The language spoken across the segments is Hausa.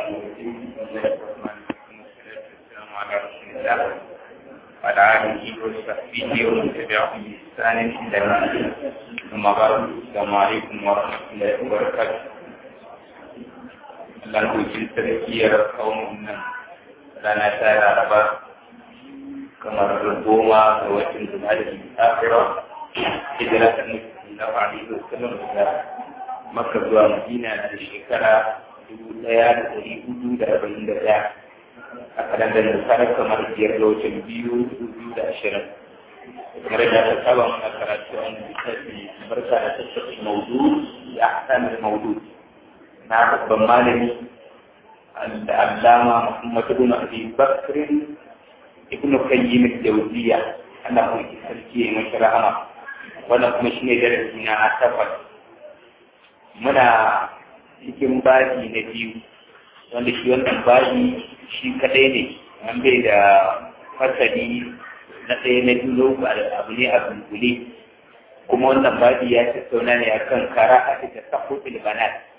الرجيم بسم الله الرحمن الرحيم والصلاة والسلام على رسول الله وعلى آله وصحبه ومن تبعهم بإحسان إلى يوم الدين ثم بعد السلام عليكم ورحمة الله وبركاته Allah kucin sarkiyar kaunin nan rana ta laraba kamar goma ga watan zuwa da tafira hijira ta nufi na faɗi da sanar da maka zuwa madina da shekara dubu ɗaya da ɗari hudu da arba'in da ɗaya a kalandar da tsara kamar biyar da watan biyu dubu da ashirin kamar da ta saba mana karatu a wani littafi barka da tattaɓa maudu da ahkamin maudu na babban malami al'allama Muhammad ibn Abi Bakr ibn Qayyim al-Jawziyya Allah mu ki sarki ya mashi rahama wannan kuma shine darasi na takwas muna cikin babi na biyu wanda shi wannan babi shi kadai ne an bai da fasali na ɗaya na biyu abu ne a dunkule kuma wannan babi ya tattauna ne akan kara a cikin sahutul banat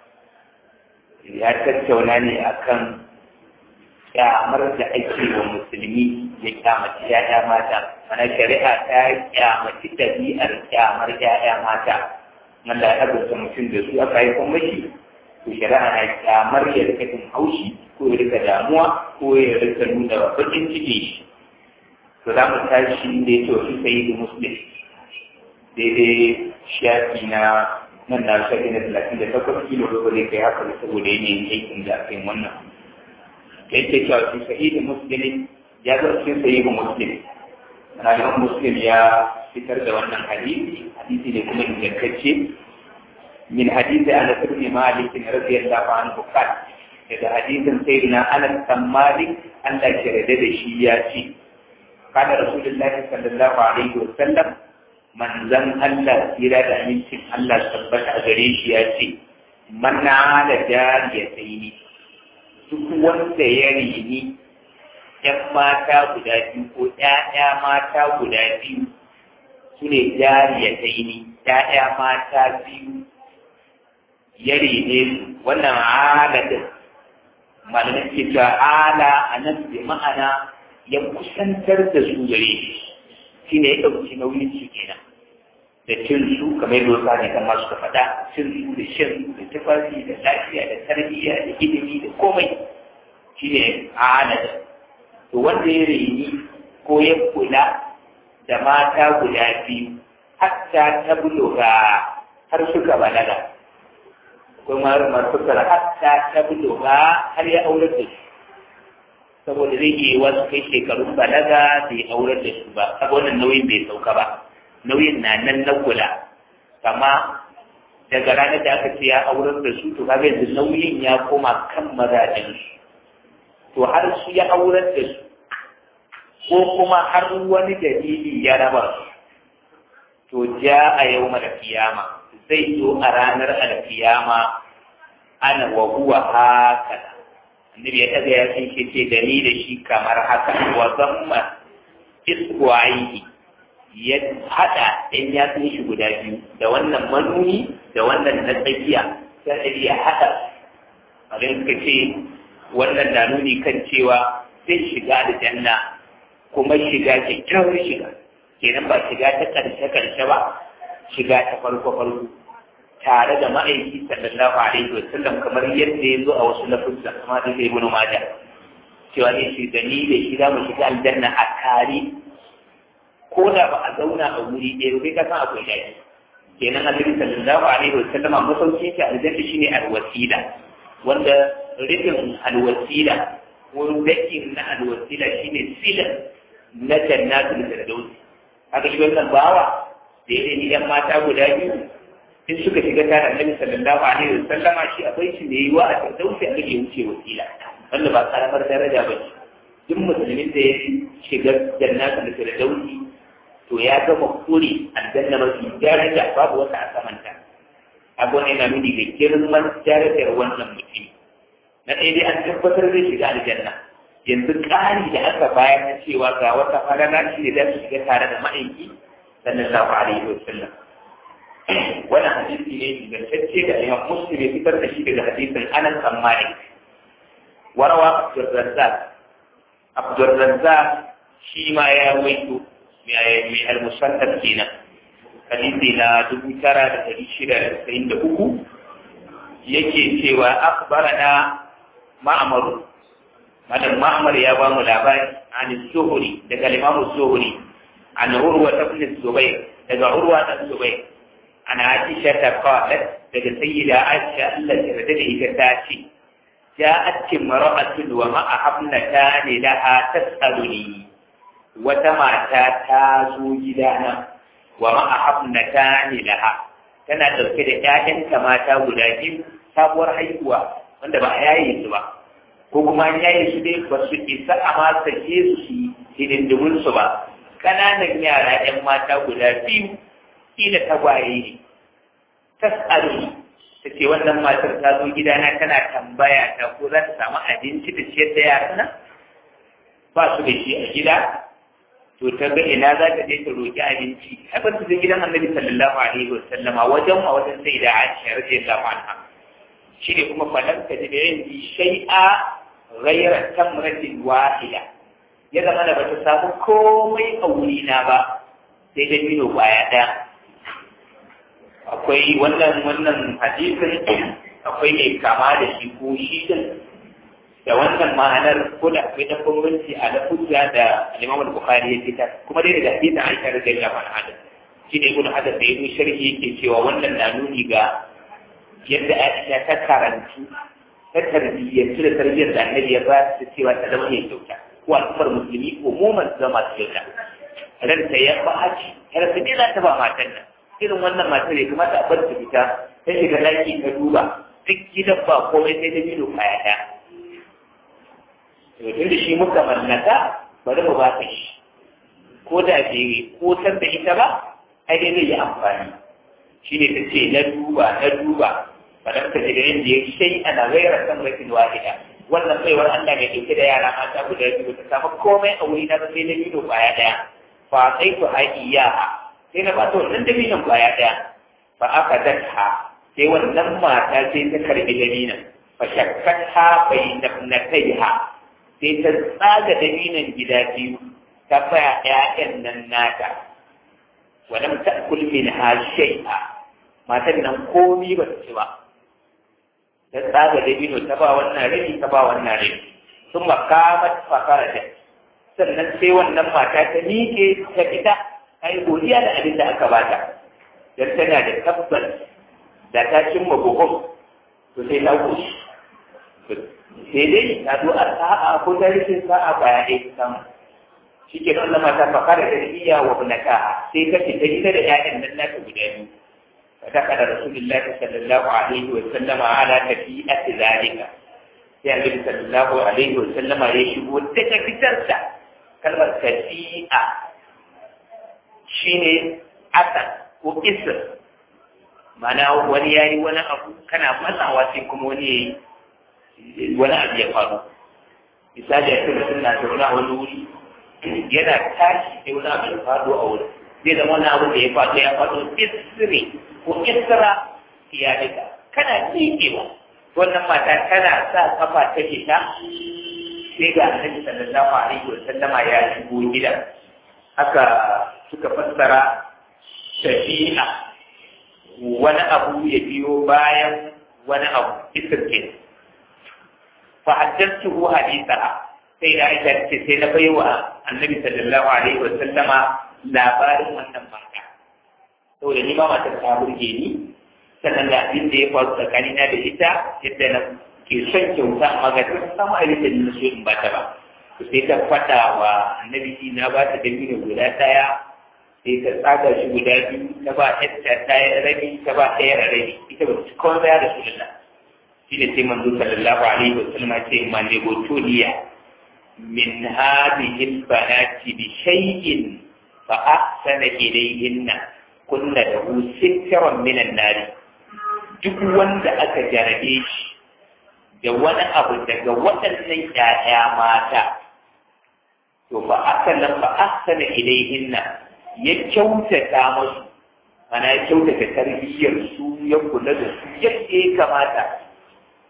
ya tattauna ne akan kyamar da ake wa musulmi ya kyamaci ya'ya mata mana shari'a ta kyamaci ɗabi'ar kyamar ya'ya mata wanda ya azurta mutum da su aka yi kuma shi to shari'a na kyamar ya rika jin haushi ko ya rika damuwa ko ya rika nuna bakin ciki shi to za mu tashi da ya ce wasu sayi da muslim daidai shafi na nan na shafi na talatin da takwas kilo ba zai kai haka saboda yanayin aikin da aka yi wannan ya ce cewa su sahihin muslim ya zo cikin sahihin muslim rayuwar muslim ya fitar da wannan hadisi hadisi ne kuma ingantacce min hadisi ana ibn malik radiyallahu anhu qala daga hadisin sayyidina anas bin malik Allah ya yarda da shi ya ce kana rasulullahi sallallahu alaihi wasallam manzan Allah tsira da amincin Allah tabbata a gare shi ya ce manna da jariya sai ni duk wanda ya rini ‘yan mata guda biyu ko ‘ya'ya mata guda biyu su ne jariya sai ni ‘ya'ya mata biyu ya rene su wannan aladin malamin ke cewa ala a nan bi ma'ana ya kusantar da su gare shi shi ne ya ɗauki nauyin shi kenan da cin su kamar yadda wasu ne kan masu ka faɗa cin su da shan da tufafi da lafiya da tarbiyya da ilimi da komai shi ne anada to wanda ya reni ko ya kula da mata guda biyu hatta ta buluga har suka balaga kuma marfukar hatta ta buluga har ya aurar da su saboda zai iya wasu kai shekarun balaga bai aurar da su ba saboda nauyin bai sauka ba nauyin na nan na kula kama daga ranar da aka ce ya aurar da su to kaga yanzu nauyin ya koma kan mazajen su to har su ya aurar da su ko kuma har wani dalili ya raba su to ja a yau mara kiyama zai zo a ranar alkiyama ana wa huwa haka annabi ya taga ya san shi ce da ni da shi kamar haka wa zamma iswa'ihi ya haɗa ɗan yatsun shi guda biyu da wannan manuni da wannan na tsakiya sai ya haɗa abin suka ce wannan na nuni kan cewa zai shiga da janna kuma shiga kyakkyawar shiga kenan ba shiga ta ƙarshe ƙarshe ba shiga ta farko farko tare da ma'aiki sallallahu alaihi wa sallam kamar yadda ya zo a wasu lafuzza kuma da zai ibn majah cewa ne shi da ni da shi za mu shiga aljanna a tare ko da ba a zauna a wuri ɗaya ba ka san akwai daɗi kenan annabi sallallahu alaihi wa sallam a masaukin shi aljanna shine alwasila wanda rikin alwasila ko dakin na alwasila shine sila na jannatul firdaus haka shi wannan bawa da ya ni ɗan mata guda biyu in suka shiga tare annabi sallallahu alaihi wa sallama shi akwai shi ne yiwa a firdausi a rage wuce wasila wanda ba karamar daraja ba ce duk musulmin da ya shiga jannatul firdausi to ya gama kure aljanna mafi daraja babu wata a samanta abu ne na nuni da girman darajar wannan mutum na ɗaya dai an tabbatar zai shiga aljanna yanzu ƙari da aka bayar na cewa ga wata falala shi ne za su shiga tare da ma'aiki sallallahu alaihi wa sallam wannan hadisi ne ingantacce da imam muslim ya fitar da shi daga hadisin anas bin malik warawa abdurrazzaq abdurrazzaq shi ma ya waito mai al-musannaf kenan hadisi na dubu tara da ɗari shida da tasa'in da uku yake cewa akbarana ma'amaru malam ma'amar ya ba mu labari an zuhuri daga limamu zuhuri an urwa ta ibn zubair daga urwa ta zubair an aisha ta qalat daga sayyida aisha Allah ta rada da ita ta ce ja'at imra'atun wa ma'a habnatan laha tas'aluni wata mata ta zo gidana wa ma'a habnatan laha tana dauke da ƴaƴanta mata guda biyu sabuwar haihuwa wanda ba a yaye su ba ko kuma an yaye su dai ba su isa a ma sake su su hidindimin su ba ƙananan yara ƴan mata guda biyu kila tagwaye ne tas'alu ta ce wannan matar ta zo gidana tana tambaya ta ko za ta samu abinci da ciyar da yaran nan ba su da shi a gida to ta ga ina za ta je ta roƙi abinci ai ba ta je gidan annabi sallallahu alaihi wa sallama wajen ma wajen sai da Aisha radiyallahu anha shi ne kuma falan ta ji da yin shay'a ghayra tamratin wahida ya zama da bata samu komai a wurina ba sai da mino kwaya ɗaya akwai wannan wannan hadisin akwai mai kama da shi ko shi din da wannan ma'anar ko da akwai dan bambanci a da hujja da al-Imam al-Bukhari ya fitar kuma dai da hadisin Aisha radiyallahu anha shi ne ibn Hajar da ibn Sharhi yake cewa wannan na nuni ga yadda Aisha ta karantu ta tarbiyyantu da tarbiyyar da Annabi ya ba ta cewa ta zama mai kyauta ko al'ummar musulmi umuman zama su kyauta ranta ya ba haji har su ne za ta ba matan nan irin wannan matar ya kamata a bar ta fita ta shiga daki ta duba duk gidan ba komai sai da milo kaya ɗaya to tun da shi muka mallaka bari mu ba ka shi ko da bai kotar da ita ba ai dai zai yi amfani shi ne ta ce na duba na duba faɗar ta daga yin da ya shai ana gaira kan rakin wahida wannan baiwar Allah mai ɗauke da yara mata guda biyu ta samu komai a wuri na ba sai na milo kwaya ɗaya fa sai ku haƙi yaha sai na bata wannan dabinan kwaya ɗaya fa aka daka sai wannan mata sai ta karbi dabinan fa shakkata bai na kai ha sai ta tsaga dabinan gida biyu ta baya ƴaƴan nan nata walam ta'kul minha shay'a matan nan komi ba ta ci ba ta tsaga dabino ta ba wannan rabi ta ba wannan rabi sun makamat fakara da sannan sai wannan mata ta miƙe ta fita ai godiya da abin da aka bata dan tana da tabbas da ta cimma buhun to sai ta goshi sai dai ta zo a sa'a ko ta rikin sa'a baya ɗaya ta samu shi ke wannan mata fakara da iya wa bunaka sai ta fita ita da ƴaƴan nan nata guda biyu فدخل رسول الله صلى الله عليه وسلم على تفيئة ذلك sai annabi sallallahu alaihi wa sallama ya shigo daga fitarsa kalmar tafi'a shine asa ko isr mana wani yayi wani abu kana matsawa sai kuma wani yayi wani abu ya faru misali a cikin sunna ta wani wani wuri yana tashi sai wani abu ya faru a wurin zai zama wani abu da ya faru ya faru isri ko isra iyalika kana miƙewa wannan mata tana sa kafa ta fita sai ga annabi sallallahu alaihi wa sallama ya shigo gidan haka suka fassara tafiya wani abu ya biyo bayan wani abu isirkin fa haddathu haditha sai da aisha ce sai na baiwa annabi sallallahu alaihi wa sallama labarin wannan mata saboda ni ma matar ta burge ni sannan da abin da ya faru tsakanina da ita yadda na ke son kyauta amma ga ta samu abin da na so in ba ta ba sai ta faɗa wa annabi na ba ta dabino guda ɗaya sai ta tsaga shi guda biyu ta ba ta ɗaya rabi ta ba ɗaya rabi ita ba ta kawai ya da sunna shi ne sai manzo sallallahu alaihi wa sallam ce ma ne gotoliya min hadhihi albanati bi shay'in fa ahsana ilayhinna kunna lahu sitran min an-nar duk wanda aka jarabe shi da wani abu daga waɗannan ƴaƴa mata to ba aka nan ba ahsana ilayhinna ya kyautata musu ana ya kyautata tarbiyyar su ya kula da su yadda ya kamata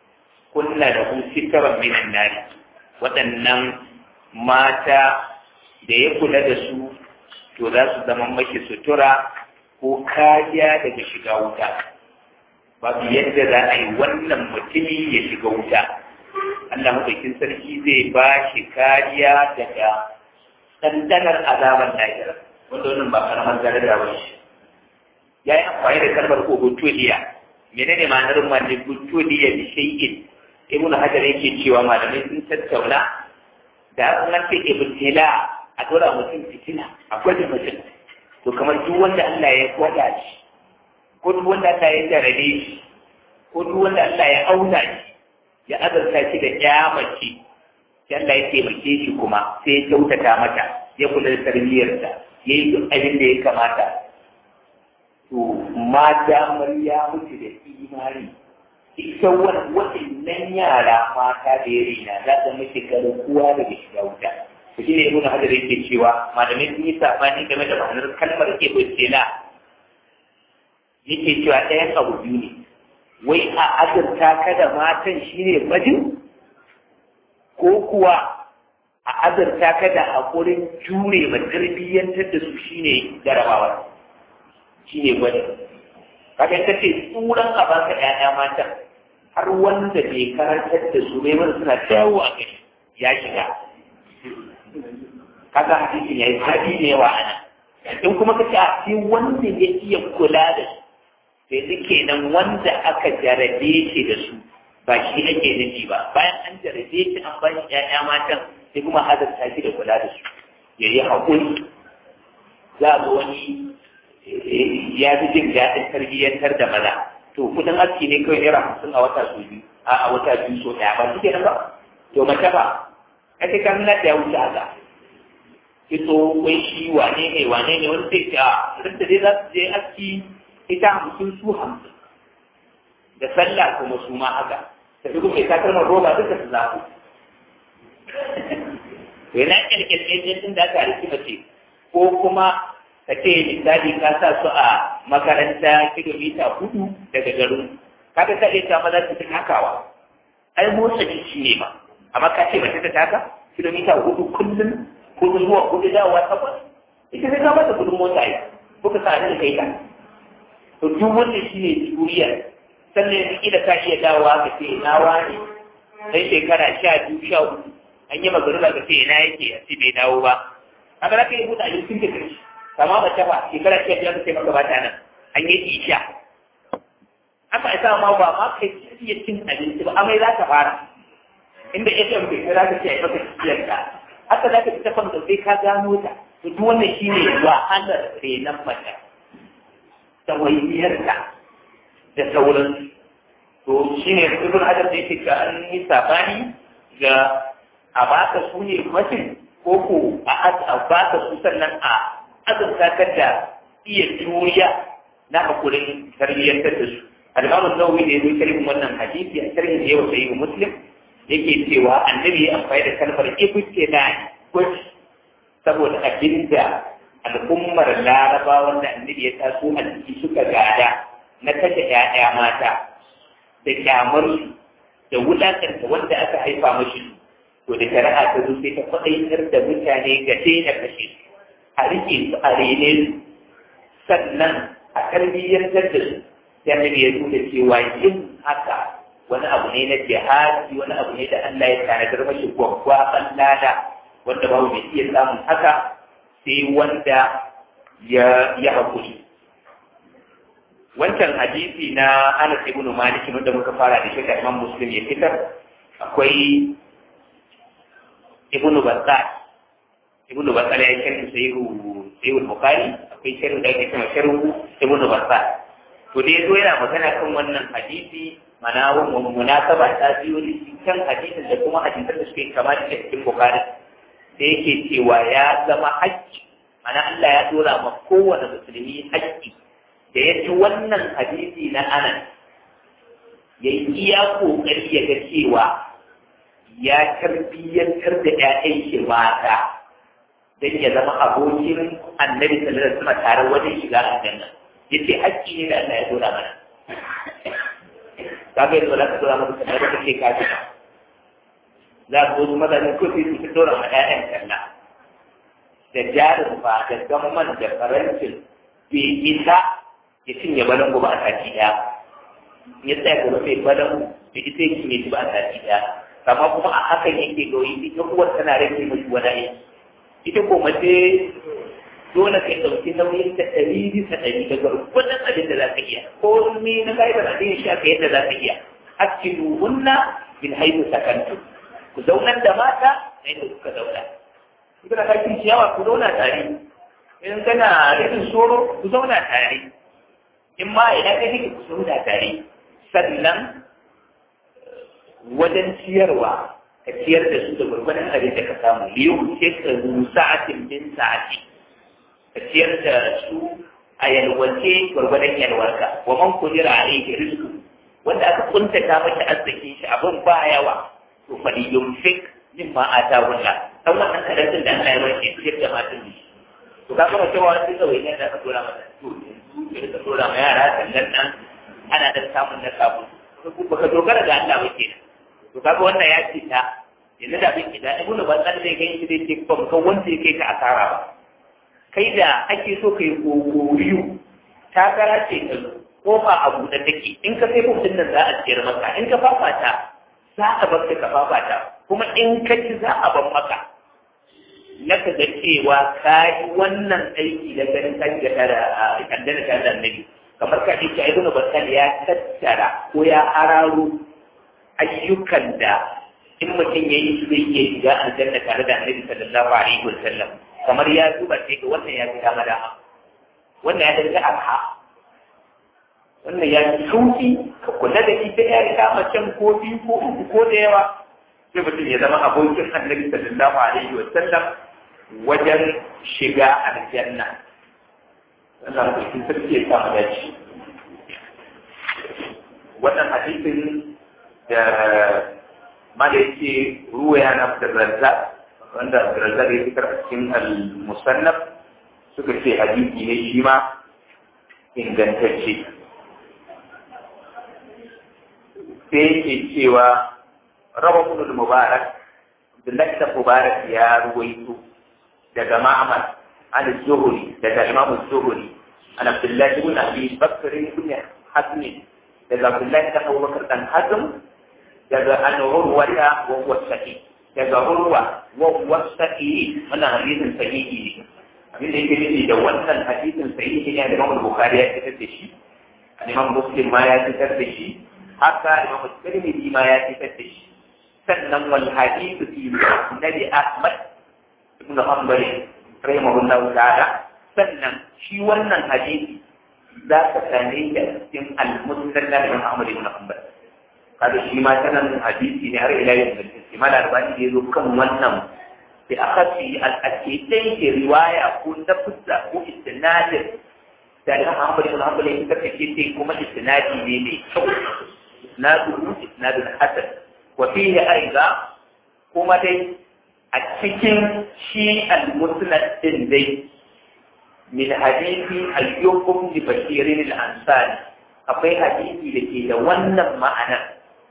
kunna da hu sitaran minan nari waɗannan mata da ya kula da su to za su zama mashi sutura ko kariya daga shiga wuta babu yadda za a yi wannan mutumi ya shiga wuta Allah maɗaukin sarki zai ba shi kariya daga ɗanɗanar azaban lahira wanda wannan ba karamar daraja ba shi ya yi amfani da kalmar ko butoliya menene ma'anar mani butoliya bi shay'in ibnu hajar yake cewa malamai sun tattauna da an ce ibtila a dora mutum fitina a gwada mutum to kamar duk wanda Allah ya gwada shi ko duk wanda Allah ya jarabe shi ko duk wanda Allah ya auna shi ya azarta shi da kyamaci Allah ya taimake shi kuma sai ya kyautata mata ya kula da tarbiyyarta ya yi duk abin da ya kamata to mata ya mutu da imani ita waɗannan yara mata da ya rina za ta mace garkuwa daga shiga wuta to shi ne ibn hajar yake cewa malamai sun yi sabani game da ma'anar kalmar ibtila yake cewa ɗayan abu biyu ne wai a azurta ka da matan shine bajin ko kuwa a azurta ka da haƙurin jure ma tarbiyyantar da su shine jarabawa shine gwada kaga ka ce tsuran a baka ƴaƴa matan har wanda bai karantar da su bai mana suna dawo a gari ya shiga kaga hadisin yayi hadi ne wa ana in kuma ka ce a sai wanda ya iya kula da su sai duke nan wanda aka jarabe shi da su ba shi ake nufi ba bayan an jarabe shi an ba shi ƴaƴa matan sai kuma azarta shi da kula da su ya yi haƙuri za a wani ya fi jin daɗin tarbiyyantar da maza to kudin aski ne kawai naira hamsin a wata su biyu a wata biyu so ɗaya ba shi kenan ba to mace ba ake kan na da ya wuce haka ito wai shi wane ne wane ne wani sai ce a duk da dai za su je aski ita hamsin su hamsin da sallah kuma su ma haka ta fi kuma takalmar roba duka su zaɓu yana kyalkyalkyalkyal ɗin da aka riki mace ko kuma ka ce misali ka sa su a makaranta kilomita hudu daga garin kaga ka iya ta maza su fi takawa ai motsa jiki ne ma amma ka ce mace ta taka kilomita hudu kullum hudu zuwa hudu dawowa takwas ita sai ka mata kudin mota yi ko ka sa da kai ta to duk wanda shi ne juriya sannan yanzu kila ka iya dawowa ka ce na wani dan shekara sha biyu sha uku an yi magaruba ka ce ina yake a ce bai dawo ba haka za ka yi buɗe abincin da kai kama ba ta ba shekara sha biyar ka ce maka ba ta nan an yi isha aka isa ma ba ma kai iya cin abinci ba amai za ka fara inda ya ce bai za ka ce a yi maka ciyar ka haka za ka fita kan da sai ka gano ta to duk wannan shine wahalar renon mace tawayyarta da sauran to shi ne ibn hajar da yake ka an yi sabani ga a baka su ne mutum ko ko a baka su sannan a azurta ka da iya juriya na hakurin tarbiyyantar da su al-imamu nawawi da yazo sharhin wannan hadisi a sharhin da yawa sai muslim yake cewa annabi ya amfani da kalmar ibtila gwaji saboda abinda al'ummar laraba wanda annabi ya taso a ciki suka gada na kashe ‘ya'ya mata da kyamarsu da wulakanta wanda aka haifa mashi to da shari'a ta zo sai ta faɗaitar da mutane ga daina kashe su a rike su a rene su sannan a tarbiyyantar da su sai annabi ya nuna cewa yin haka wani abu ne na jihadi wani abu ne da Allah ya tanadar mashi gwaggwaɓan lada wanda babu mai iya samun haka sai wanda ya ya haƙuri wancan hadisi na Anas ibn Malik wanda muka fara da shi da Imam Muslim ya fitar akwai Ibn Battah Ibn Battah ya sharhi sahihu sahihu Bukhari akwai sharhi da yake cewa sharhu Ibn Battah to dai zo yana magana kan wannan hadisi mana wannan munasaba ta biyo kan hadisin da kuma hadisan da suke kama da cikin Bukhari sai yake cewa ya zama haƙƙi mana Allah ya dora ma kowane musulmi haƙƙi da ya ci wannan hadisi na anan ya yi iya ƙoƙari ya ga cewa ya tarbiyyantar da ‘ya'yan shi mata don ya zama abokin annabi sallallahu alaihi wasallam tare wajen shiga aljanna ya ce haƙƙi ne da Allah ya dora mana ka ga yanzu za ka dora masa talla da kake ka fita za ka wasu mazajen ko sai su dora ma ƴaƴan talla da jarin fa da gamman da farancin bai isa ya cinye balangu ba a sati ɗaya ya tsaya kuma sai balangu da ita ya cinye shi ba a sati ɗaya amma kuma a hakan yake goyi ita uwar tana rage mashi wani aiki ita ko mace dole kai ɗauki nauyin ta ɗari bisa ɗari daga gwargwadon abin da za ka iya ko me na gaibar abin shi aka yadda za ka iya hakilu hunna bin haihu sakantu ku zaunar da mata na yadda kuka zauna in kana kakin ciyawa ku zauna tare in kana rikin soro ku zauna tare in ma idan ka kike ku zauna tare sannan wajen ciyarwa ka ciyar da su da gwargwadon abin da ka samu liyu ce ka sa'atin bin sa'ati ka ciyar da su a yalwace gwargwadon yalwarka wa man kudira alayhi rizqu wanda aka kuntata mata arzikin shi abin ba yawa to fa yumsik mimma atahu Allah dan wannan karatun da Allah ya bashi ciyar da matan shi to ka gama cewa wani kawai ne da ka dora mata to yanzu ka dora ma yara sannan nan ana da samun na sabu baka dogara ga Allah ba kenan to kaga wannan ya ce ta yanzu da bin da ibnu bazan zai gani zai ce ba kan wanda yake ka asara ba kai da ake so kai gogoriyu takara ce ka kofa a buɗe take in ka sai mutum nan za a ciyar maka in ka fafata za a bar ka fafata kuma in ka ci za a ban maka na ka ga cewa ka yi wannan aiki da ganin kan ga tara a kaddana ta da annabi kamar ka ce ibnu bazan ya tattara ko ya hararo ayyukan da in mutum ya yi zai iya shiga aljanna tare da annabi sallallahu alaihi wa sallam kamar ya duba sai ga wannan ya fi dama dama wannan ya daga arha wannan ya fi sauki ka kula da ita ya riga macen ko biyu ko uku ko da yawa sai mutum ya zama abokin annabi sallallahu alaihi wa sallam wajen shiga aljanna Allah mutum sarki ya samu dace wannan hadisin da ma da yake ruwa yana da razza wanda razza da ya fitar a cikin al-musannaf suka ce hadisi ne shi ma ingantacce sai yake cewa raba kunul mubarak Abdullahi da Mubarak ya ruwaito daga Ma'amar an zuhuri daga Imam zuhuri an Abdullahi ibn Abi Bakr ibn Hazm daga Abdullahi da Abu Bakar dan Hazm daga an urwata wa huwa sahih daga urwa wa huwa sahih wannan hadisin sahihi ne abin da yake nufi da wannan hadisin sahihi ne da Imam Bukhari ya fitar da shi Imam Muslim ma ya fitar da shi haka Imam Tirmidhi ma ya fitar da shi sannan wal hadithu fi Nabi Ahmad ibn Hanbal rahimahullahu ta'ala sannan shi wannan hadisi za ka same shi a cikin al-Musnad na Imam Ahmad ibn Hanbal kada shi ma sanan hadisi ne har ila yau da shi mala albani da yazo kan wannan bi akhasi al-akidai ke riwaya ko tafsira ko istinadin da Imam Ahmad ibn Hanbal ya kace ce kuma istinadi ne mai kyau isnadu isnadun hasan wa fihi aiza kuma dai a cikin shi al-musnad din dai min hadisi ayyukum li bashirin al-ansari akwai hadisi da ke da wannan ma'ana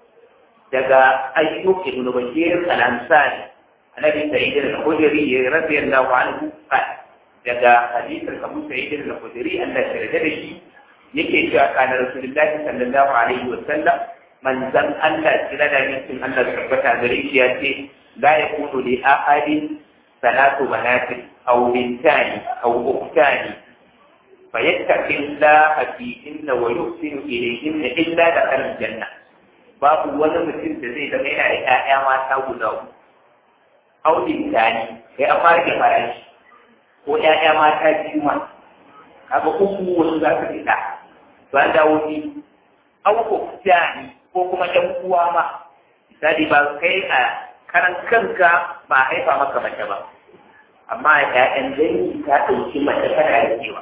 daga ayyuk ibn bashir al-ansari annabi sa'id al-khudri radiyallahu anhu daga hadisin abu sa'id al-khudri Allah ya yarda da shi yake cewa kana rasulullahi sallallahu alaihi wa sallam manzan Allah kira da mutum Allah tabbata gare shi ya ce la yakunu li ahadin salatu banatin aw bintani aw ukhtani fayattaqi Allah fihinna wa yuhsinu ilayhinna illa da aljanna babu wani mutum da zai zama yana da ƴaƴa mata guda uku aw bintani sai a fara da farashi ko ƴaƴa mata biyu ma kaga uku wasu za su fita ba dawo ni aw ukhtani ko kuma ɗan uwa ma misali ba kai a karan kanka ba haifa maka mace ba amma ƴaƴan dangi ta ɗauki mace tana rikewa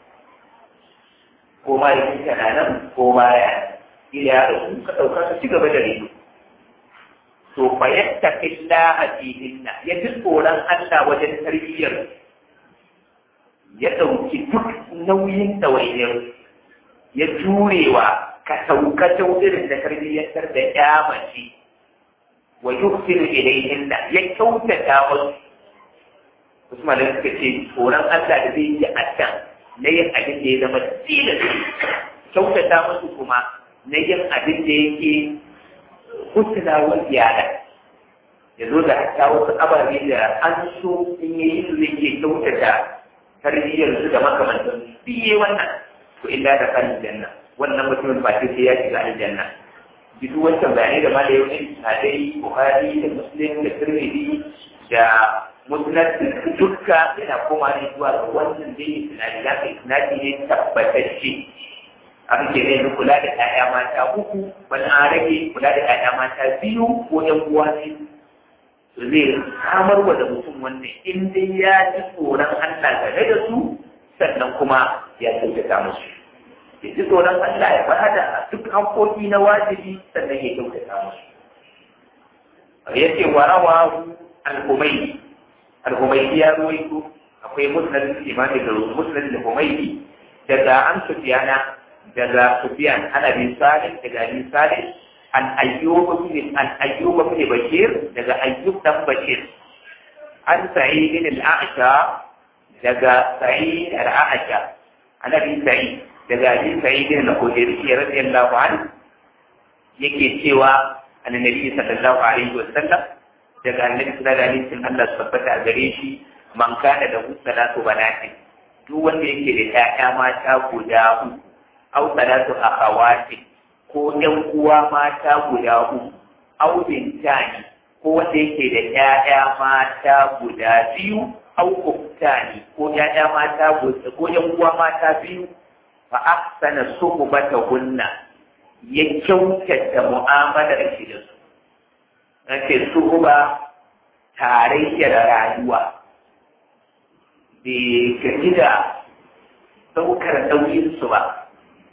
ko ma da kika na nan ko baya ila ya ɗauki ka ɗauka ka ci gaba da rido to fa yattaqillaha fihinna ya ji tsoron Allah wajen tarbiyyar ya ɗauki duk nauyin ɗawainiyar ya jurewa ka sauka ta irin da tarbiyyantar da ya mace wa yuhsinu ilayhinna ya kyautata musu wasu malamai suka ce tsoron Allah da zai yi a can na yin abin da ya zama tilas kyautata musu kuma na yin abin da yake husnawar iyala ya zo da hatta wasu ababe da an so in yi su zai ke kyautata tarbiyyar su da makamantan biye wannan to illa da kan janna wannan mutumin ba sai ya shiga aljanna duk wancan bayanai da malai yau ne hadai buhari da muslim da tirmidhi da musnad dukka yana koma ne zuwa ga wannan dai tunani da kai tunani ne tabbatacce abin ke ne kula da ƴaƴa mata uku wani an rage kula da ƴaƴa mata biyu ko ƴan uwa ne to zai samar wa da mutum wannan in dai ya ji tsoron Allah game da su sannan kuma ya kyautata musu ya ji tsoron Allah ya bada duk hankoki na wajibi sannan ya kyautata musu ya ce wa rawa al-humaydi al-humaydi ya ruwaito akwai musnad imani da musnad al-humaydi daga an sufyana daga sufyan ana bin salih daga bin salih an ayyub bin an ayyub bin bashir daga ayyub dan bashir an sa'id bin al-a'sha daga sa'id al-a'sha ana bin sa'id daga abi sa'id bin al-khudri radiyallahu anhu yake cewa annabi sallallahu alaihi wa sallam daga annabi sallallahu alaihi wa sallam Allah tabbata gare shi man kana da salatu banati duk wanda yake da ƴaƴa mata guda uku aw salatu akhawati ko ƴan uwa mata guda uku aw bintani ko wanda yake da ƴaƴa mata guda biyu aw uktani ko ƴaƴa mata guda ko ƴan uwa mata biyu fa ahsana suhbatahunna ya kyautata mu'amalar shi da su nace suhuba tarayyar rayuwa bai gaji da ɗaukar nauyinsu ba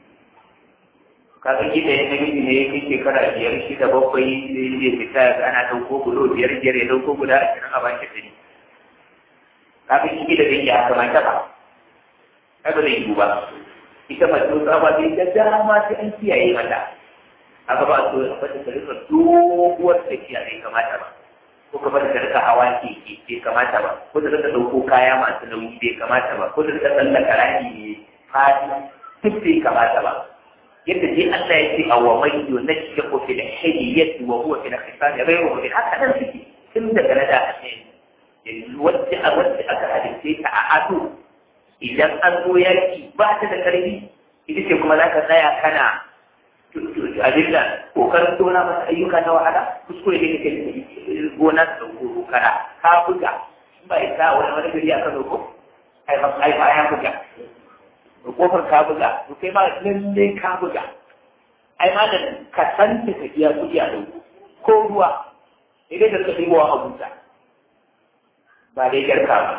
kaga gida ya namiji ne ya kai shekara biyar shida bakwai zai zai fita ana ɗauko gulo biyar biyar ya ɗauko guda ashirin a bashi ɗari kaga shi gida zai ya kamata ba kaga zai yi ba ita mace wasu ababe da dama sai an kiyaye mata aka ba su a fata ta rika doguwar tafiya bai kamata ba ko ka fata ta rika hawa keke bai kamata ba ko ta rika ɗauko kaya masu nauyi bai kamata ba ko ta rika tsallaka rami ne fadi duk bai kamata ba yadda dai Allah ya ce a wa mai yunashshi ko fil hiyyati wa huwa fil khisam ghayru mubin haka nan suke tun daga na da ne wacce a wacce aka halitta ta a ado idan an zo yaki ba ta da karfi ita ce kuma za ka tsaya kana abin da kokarin tona masa ayyuka na wahala kuskure ne kake gona da ɗauko kara ka buga ba ya sa wani wani gari aka zo ko ai ba ya buga kofar ka buga to kai ma lalle ka buga ai ma da ka san ta tafiya kuɗi a ɗauko ko ruwa idan da ka ɗibowa a buta ba dai garka ba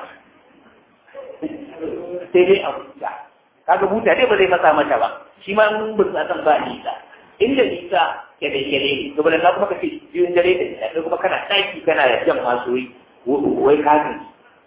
sai dai a buta kaga buta dai ba zai masa mata ba shi ma mun buta san ba nisa inda nisa ya da yare ne to bala kuma kace biyun dare da nisa sai kuma kana daki kana jan masu wai kafin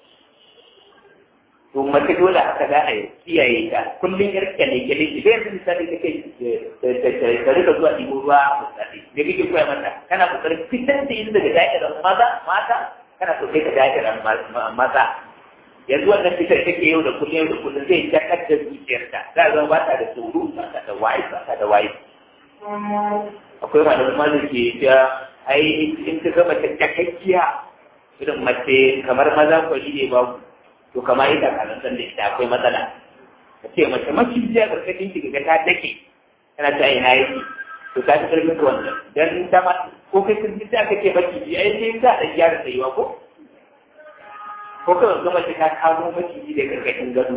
to mace dole haka za a kiyaye ta kullum yar kyale kyale ki bai yanzu misali kake ta rika zuwa ɗigo ruwa misali da kake koya mata kana kokarin fitar da yin daga da'irar maza mata kana so kai ka da'irar maza yanzu wannan fitar take yau da kullum yau da kullum zai jakar da zuciyarta za a zama ba ta da tsoro ba ta da wayi ba ta da wayi akwai malamin ma da ke ta ai in ka gama ta jakakkiya irin mace kamar maza kwari ne babu to kamar ita kanan san da ita akwai matsala ka ce mace macijiya karkashin ki ga ta dake tana ta ina yake to ta fi karfin ka wannan dan ta ma ko kai kun ji aka ce maciji ai sai ka da gyara tsayuwa ko ko kawai gama ta ka kamo maciji da karkashin gado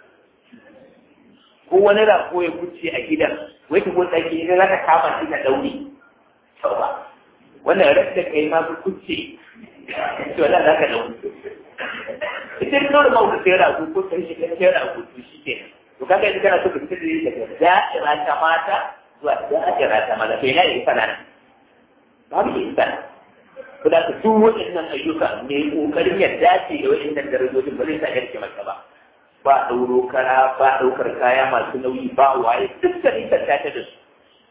ko wani rako ya kuce a gidan wai ta gotsa ki idan za ka kama shi na dauri sau ba wannan ras da kai ma ku kuce to wannan za ka dauri ita ne kawai ma wuce rago ko kai shi kai rago to shi ke to kaga idan kana so ka fitar da daga da'ira ta mata zuwa da'ira ta maza to ina da sana nan babu isa ko da ka duk waɗannan ayyuka mai kokarin ya dace da waɗannan darajojin ba zai sa yarke maka ba ba ɗauro kara ba ɗaukar kaya masu nauyi ba waye duk da nisan ta da su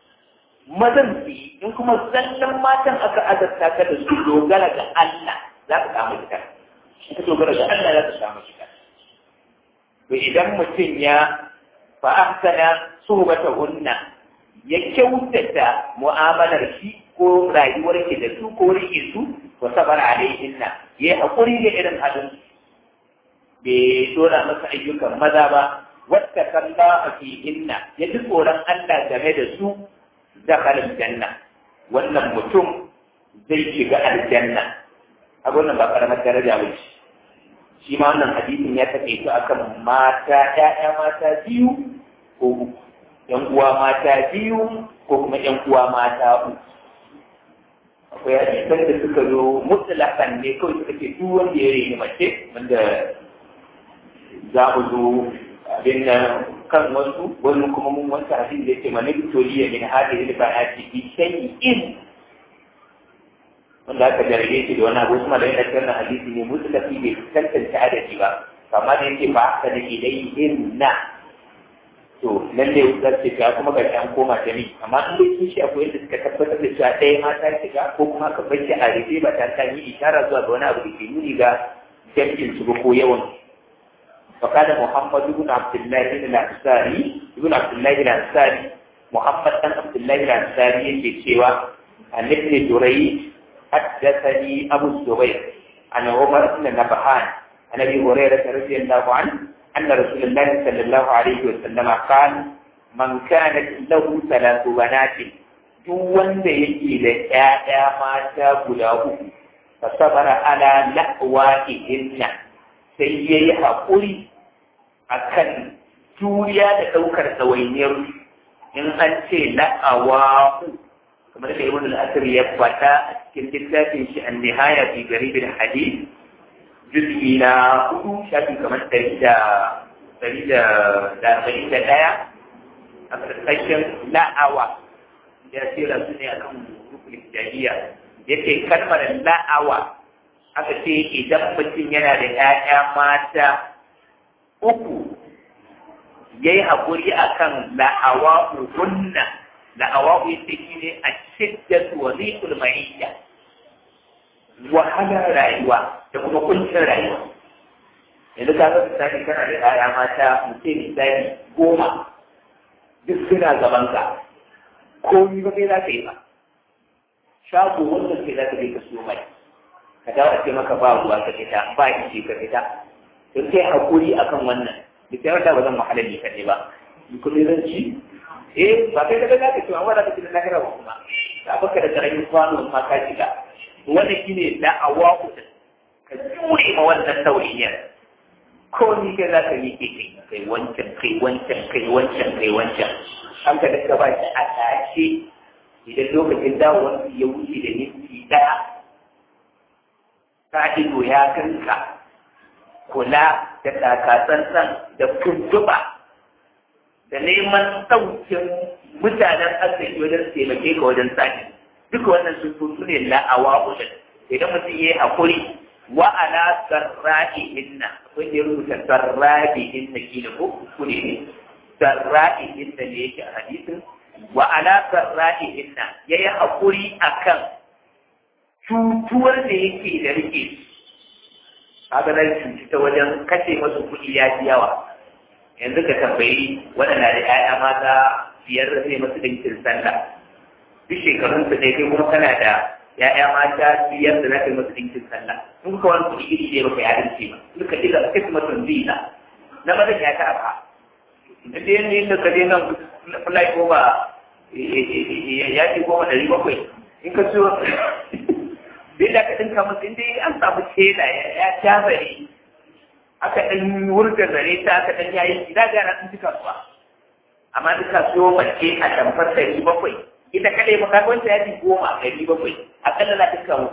mazan su yi in kuma zallan matan aka azarta ka da su dogara ga Allah za ka samu shiga in ka dogara ga Allah za ka samu shiga to idan mutum ya fa ahsana suhbata hunna ya kyautata mu'amalar shi ko rayuwar ke da su ko rike su wa sabar alaihinna yayi hakuri da irin halin bai dora masa ayyukan maza ba wata kalla a fihinna ya ji tsoron Allah game da su dakhala aljanna wannan mutum zai shiga aljanna a wannan ba karamar daraja ba ce shi ma wannan hadisin ya take su akan mata ƴaƴa mata biyu ko uku ƴan uwa mata biyu ko kuma ƴan uwa mata uku akwai hadisan da suka zo mutlaqan ne kawai suka ce duk wanda ya reni mace wanda za mu zo abin nan kan wasu wani kuma mun wanta hadin da yake mani toriya min hadhihi al-banati bi shay'in wanda aka jarge shi da wani abu kuma da yana cikin hadisi ne mutlaqi bai tantance adadi ba amma da yake ba haka da ilayhin na to lalle za ce ga kuma ga an koma ta ni amma in dai sun shi akwai yadda suka tabbatar da cewa ɗaya ma ta shiga ko kuma aka bace a rufe ba ta ta yi ishara zuwa ga wani abu da ke nuni ga jam'in su ko yawan فقال محمد بن عبد الله بن الأنصاري بن عبد الله بن الأنصاري محمد بن عبد الله بن الأنصاري في سوى عن ابن جريج حدثني أبو الزبير عن عمر بن نبهان عن أبي هريرة رضي الله عنه أن رسول الله صلى الله عليه وسلم قال من كانت له ثلاث بنات duk wanda yake da ‘ya'ya mata guda uku, fa sabara ala la'wa'ihinna sai ya yi haƙuri a kan juriya da ɗaukar ɗawainiyar in an ce la'awa kamar da ibn al-asir ya faɗa a cikin littafin shi an nihaya fi garibin hadith juz'i na hudu shafi kamar ɗari da ɗari da ɗari da ɗaya a ƙarƙashin la'awa ya tsira su ne akan rukun jahiliya yake kalmar la'awa aka ce idan mutum yana da ‘ya'ya mata uku ya yi haƙuri a kan la'awa hunna la'awa ita shi ne a shidda wa zikul ma'iyya wahalar rayuwa da kuma kuncin rayuwa yanzu ka ga misali kana da ‘ya'ya mata mutum misali goma duk suna gaban ka komi ba kai za ka yi ba shago wannan sai za ka je ka siyo mai ka dawo a ce maka ba ruwa ka fita ba ice ka fita to sai hakuri akan wannan duk da wata ba zan wahala ni kaɗai ba ni kuma zan ci eh ba kai daga zaka ci amma da kake da lahira ba kuma ka baka da karamin kwano ma ka shiga wannan shine da'awa ku ka jure ma wannan tauriyar ko ni kai za ka yi ke kai kai wancan kai wancan kai wancan kai wancan an ka daga ba shi a tashe idan lokacin dawowar ya wuce da minti ɗaya ta ido ya kanka kula da takatsantsan da kuntuba da neman ɗaukin mutanen asali wajen taimake ka wajen sani duka wannan sun tutu ne la'awa wajen idan mutum ya yi haƙuri wa ala sarra'i inna akwai da rubuta sarra'i inna kila ko ku ne sarra'i inna ne yake a hadisin wa ala sarra'i inna yayi haƙuri akan cutuwar da yake da rike haka nan cuci ta wajen kashe masu kuɗi ya fi yawa yanzu ka tambayi waɗanda da ‘ya'ya mata biyar da zai masu ɗinkin sallah duk shekarun su ne kai kuma kana da ‘ya'ya mata biyar da za ka yi masu ɗinkin sallah in ka wani kuɗi iri ne baka yarin ce ba duka ɗiga kai kuma tun zina na mazan ya ta ba idan da yanayin da ka je nan fulai goma ya ce goma ɗari bakwai in ka siyo duk da ka dinka musu inda an samu tela ya ja zare aka ɗan wurga zare ta aka ɗan yayi gida gara sun cika suwa amma duk kasuwa mace a tamfar ɗari bakwai ita kaɗai ba ka wanda ya ji goma ɗari bakwai akalla na duka hudu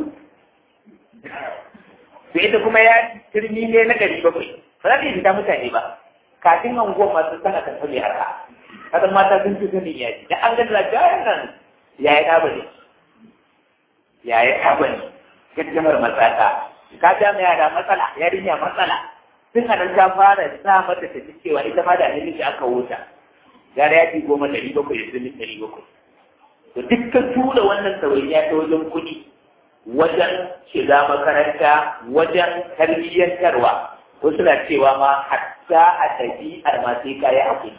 to ita kuma ya turmi ne na ɗari bakwai ba za ta yi fita mutane ba kafin anguwan masu sana kan sani arha kasan mata sun fi sanin yaji da an gani jayan nan ya yi ɗaba ne ya yi ɗaba ne gaddamar matsaka ka ja mai yara matsala yarinya matsala tun a nan ta fara sa mata ta cewa ita ma da namiji aka wuta gara ya fi goma ɗari bakwai da sun ɗari bakwai to dukkan tura wannan ɗawainiya ta wajen kuɗi wajen shiga makaranta wajen tarbiyyantarwa ko suna cewa ma hatta a ɗabi'ar ma sai kayi hakuri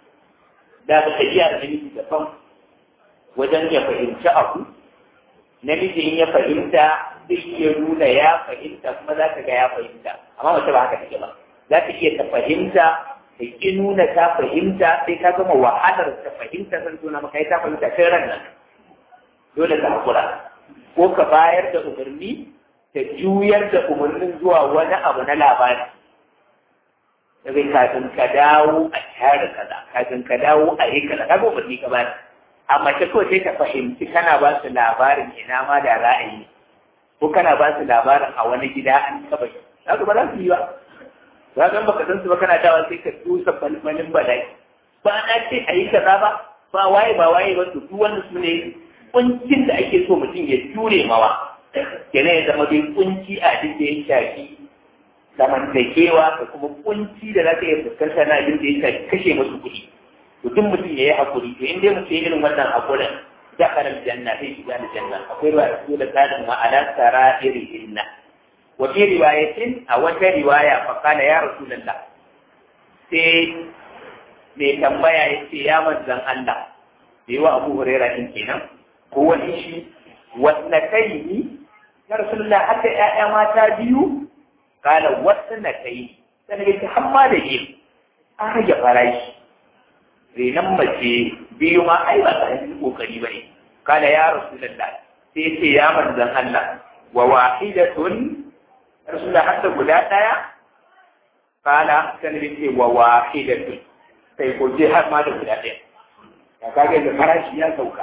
da ba ɗabi'ar namiji daban wajen ya fahimci abu namiji in ya fahimta zai iya nuna ya fahimta kuma za ka ga ya fahimta amma mace ba haka take ba za ka iya ta fahimta ta ƙi nuna ta fahimta sai ka gama wahalar ta fahimta san tuna maka ta fahimta sai ran nan dole ka hakura ko ka bayar da umarni ta juyar da umarnin zuwa wani abu na labari daga kafin ka dawo a tare kaza kafin ka dawo a yi kaza kaga umarni ka bayar amma ta kawai sai ta fahimci kana ba su labarin ina ma da ra'ayi ko kana ba su labarin a wani gida an taba yi za ba za su yi ba za ka baka san su ba kana dawa sai ka tusa balbalin bala'i ba na ce a yi kaza ba ba waye ba waye ba su duk wanda su ne kuncin da ake so mutum ya jure mawa kenan ya zama dai kunci a duk da ya shafi zamantakewa da kuma kunci da za ka iya fuskanta na abin da ya shafi kashe masu kuɗi to duk mutum ya yi hakuri to in dai mutum ya irin wannan hakurin da karar janna sai shiga da janna akwai ba su da tsarin ma'ana tsara iri inna wa fi riwayatin a wata riwaya fa kana ya rasulullah sai mai tambaya ya ce ya manzan Allah da yi wa Abu Huraira din kenan ko wani shi wasna kai ni ya rasulullah hatta ƴaƴa mata biyu kala wasna kai sai ga hamma da yi an rage farashi renan mace biyu ma ai ba sai kokari bane kala ya rasulullah sai ce ya manzan Allah wa wahidatun rasulullah hatta guda daya kala sai ce wa wahidatun sai ko je har ma da guda daya ya kage da farashi ya sauka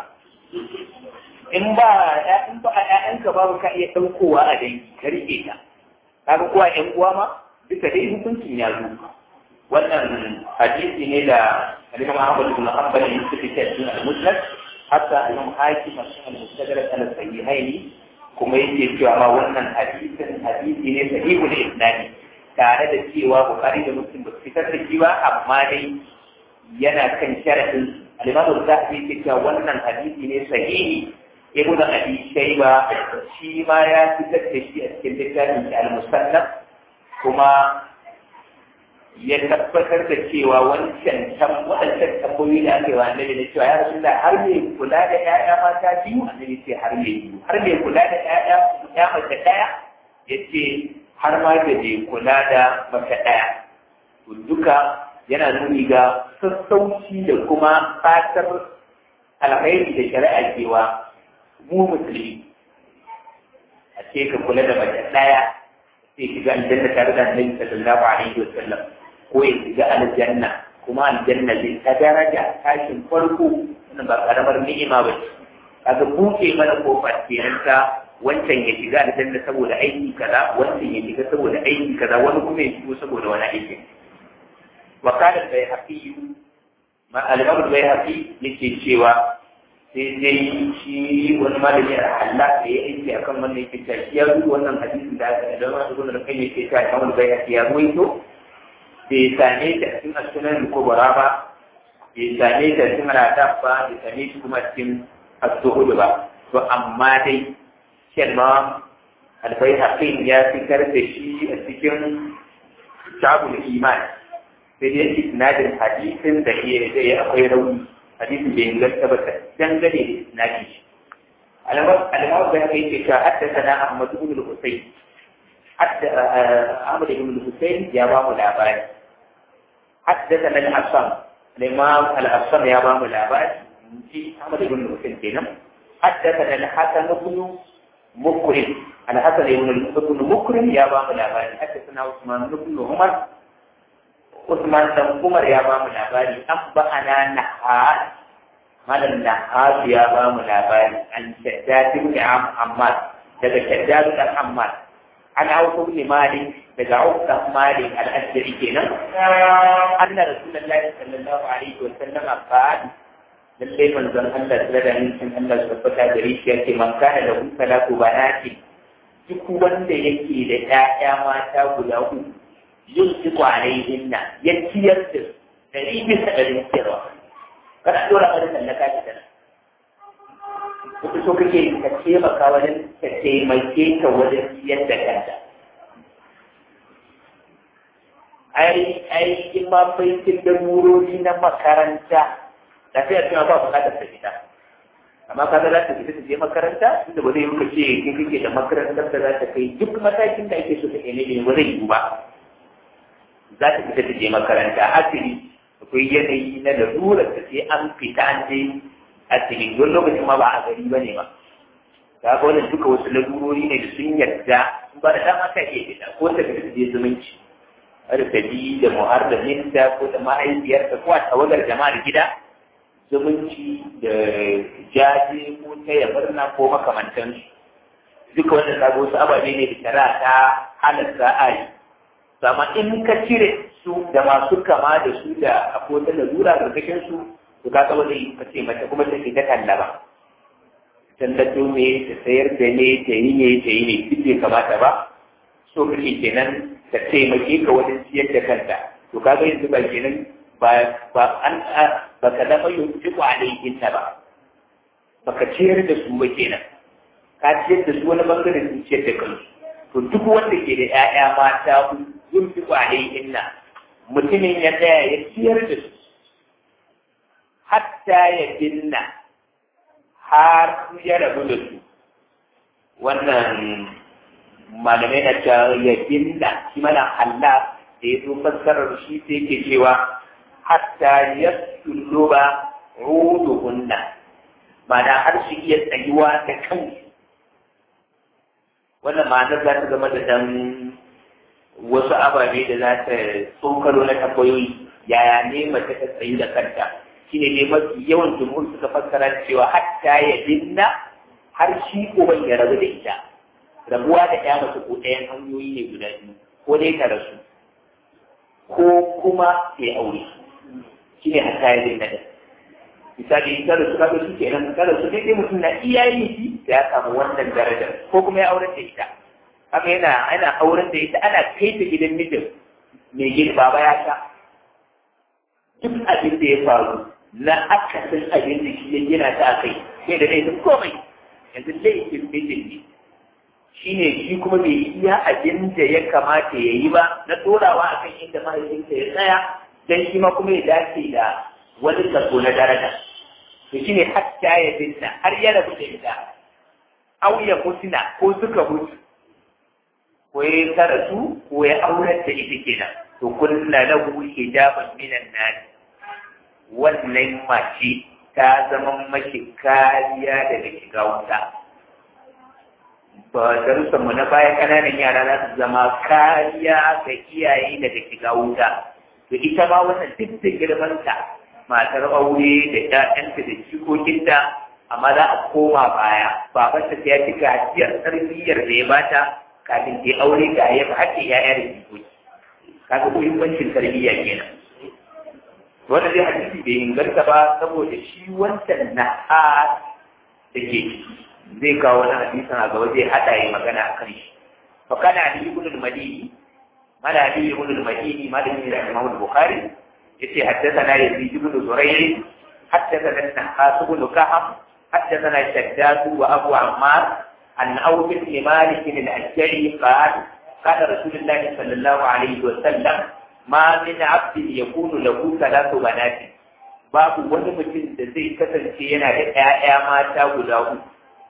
in ba in ba ƴaƴanka babu ka iya ɗaukowa a dangi ka riƙe ta kaga kuwa ƴan uwa ma duka dai hukuncin ya zo wannan hadisi ne da Imam Ahmad bin Hanbal ya yi cikin al-Musnad hatta Imam Hakim a cikin al-Mustadrak al-Sahihaini kuma yake cewa ma wannan hadisin hadisi ne sahihul isnadi tare da cewa Bukhari da Muslim ba su fitar da shi ba amma dai yana kan sharadin al-Imam al-Zahabi yake cewa wannan hadisi ne sahihi ibnu Abi Shayba shi ma ya fitar da shi a cikin littafin al-Musannaf kuma ya tabbatar da cewa wancan waɗancan tambayoyi da aka yi wa annabi da cewa ya rasu da har mai kula da ƴaƴa mata biyu annabi ce har mai biyu har mai kula da ƴaƴa ya mace ɗaya ya ce har ma da mai kula da mace ɗaya to duka yana nuni ga sassauci da kuma fatar alkhairi da shari'a cewa mu musulmi a ce ka kula da mace ɗaya sai shiga aljanna tare da annabi sallallahu alaihi wa sallam ko ya shiga aljanna kuma aljanna zai ta daraja tashin farko wannan ba karamar ni'ima ba ce kaga buɗe mana kofar kenan ta wancan ya shiga aljanna saboda aiki kaza wancan ya shiga saboda aiki kaza wani kuma ya shigo saboda wani aiki wa kana bai haƙi ma al-imam bai haƙi yake cewa sai dai shi wani malami a Allah da ya aiki akan wannan yake cewa ya rubuta wannan hadisin da aka da wani ibn al-qayyim yake cewa imam bai haƙi ya ruwaito bai same ta cikin asunan kubura ba bai same ta cikin radaf ba bai same shi kuma cikin asuhudu ba to amma dai shan ma albai haƙin ya fitar da shi a cikin shabul iman sai dai isnadin hadisin da iya zai akwai rauni hadisin bai inganta ba dangane da isnadin shi alamar da kai ce ka haddasa na ahmad ibn al-husayn hatta ahmad ibn al-husayn ya ba mu labari حدثنا الحسن الإمام الحسن يا بام العباد في أحمد بن مسلم كنا حدثنا الحسن بن مكرم أنا حسن بن مكرم يا بام العباد حدثنا عثمان بن عمر عثمان بن عمر يا بام العباد أنبأنا نحاس ماذا النحاس يا بام العباد عن شداد بن عمار daga shaddad dan Ammar an auku ibn Malik daga Auf dan Malik al-Asri kenan anna Rasulullahi sallallahu alaihi wa sallam qala lalle manzon Allah da da nin Allah subhanahu gare shi yake man kana da kun salatu banati duk wanda yake da ƴaƴa mata guda uku yin su alaihinna ya ciyar da dari bisa ɗari ciyarwa kada dora kada tallaka ta tana wata so kake ka taimaka wajen ka taimake ka wajen yadda kanta ai ai in ma baitin da murori na makaranta da sai a cewa ba bukatar ta fita amma ka ga za ta fita ta je makaranta inda ba zai yi ce kin kike da makarantar da za ta kai duk matakin da ake so ta kai ne ba zai yi ba za ta fita ta je makaranta asiri akwai yanayi na lalurar da sai an fita an je asiri wani lokacin ma ba a gari ba ne ba ka ga wannan duka wasu lalurori ne da sun yarda ba da dama ta iya fita ko ta fita ta je zumunci har ta bi da muharraminta ko da mahaifiyarta ko a tawagar jama'ar gida zumunci da jaje ko taya murna ko makamantansu duka wanda ka wasu ababe ne da shara ta halatta a yi amma in ka cire su da masu kama da su da akwai wata lalura karkashin su to ka kaba zai ka ce mace kuma ta ta talla ba tallato me ta sayar da ne ta yi ne ta yi ne duk bai kamata ba so kake kenan ta taimake ka wajen siyar da kanta to kaga yanzu ba kenan ba ba an ba ka zama yunfi ku alaihin ta ba ba ka ciyar da su ba kenan ka ciyar da su wani bangare sun ciyar da kansu to duk wanda ke da 'ya'ya mata yunfi ku alaihin na mutumin ya tsaya ya ciyar da su hatta ya binna har ya rabu da su wannan malamai na cewa ya binna shi mana Allah da ya zo fassarar shi sai ke cewa hatta ya sulluba ruduhunna mana har su iya tsayuwa da kansu wannan ma'anar za ta zama da dan wasu ababe da za ta tsokalo na tambayoyi yaya ne mace ta tsayu da kanta shine ne mafi yawan jumhur suka fassara cewa hatta ya binna har shi uban ya rabu da ita rabuwa da ya mace ko ɗayan hanyoyi ne guda biyu ko dai ta rasu ko kuma ya aure shi ne hatta ya binna da misali ta rasu kaga shi kenan ta rasu dai mutum na iya yin shi da ya samu wannan darajar ko kuma ya auren da ita haka yana ana auren da ita ana kai ta gidan mijin mai gida baba ya sha duk abin da ya faru na akasin abin da shi ya gina ta a kai sai da laifin komai yanzu laifin mijin ne shi ne shi kuma bai iya abin da ya kamata ya yi ba na ɗorawa a kan inda mahaifinsa ya tsaya don shi ma kuma ya dace da wani kaso na daraja to shi ne hatta ya binta har ya rabu da ita au ya mutuna ko suka mutu ko ya tara su ko ya aurar da ita kenan to kunna lahu hijaban minan nar wannan mace ta zama mashi kariya daga shiga wuta ba darussan mu na baya kananan yara za su zama kariya ga iyaye daga shiga wuta to ita ma wannan duk da girmanta matar aure da ƴaƴanta da jikokinta amma za a koma baya babanta ta ya fi gajiyar tarbiyyar da ya bata kafin ta aure ga ya fi haƙƙin ƴaƴa da jikoki kaga muhimmancin tarbiyya kenan wanda zai hadisi bai inganta ba saboda shi wancan na a da ke zai kawo wani hadisin a gaba zai haɗa ya magana a kan shi fa kana ali ibn al-madini mala ali ibn al-madini malami da imam al-bukhari yace haddathana yazid ibn zurayr haddathana nahas ibn kahf haddathana shaddad wa abu ammar an awf ibn malik al-ashari qala قال رسول الله صلى الله عليه وسلم ما من عبد يكون له ثلاث بنات babu wani mutum da zai kasance yana da ‘ya'ya mata guda uku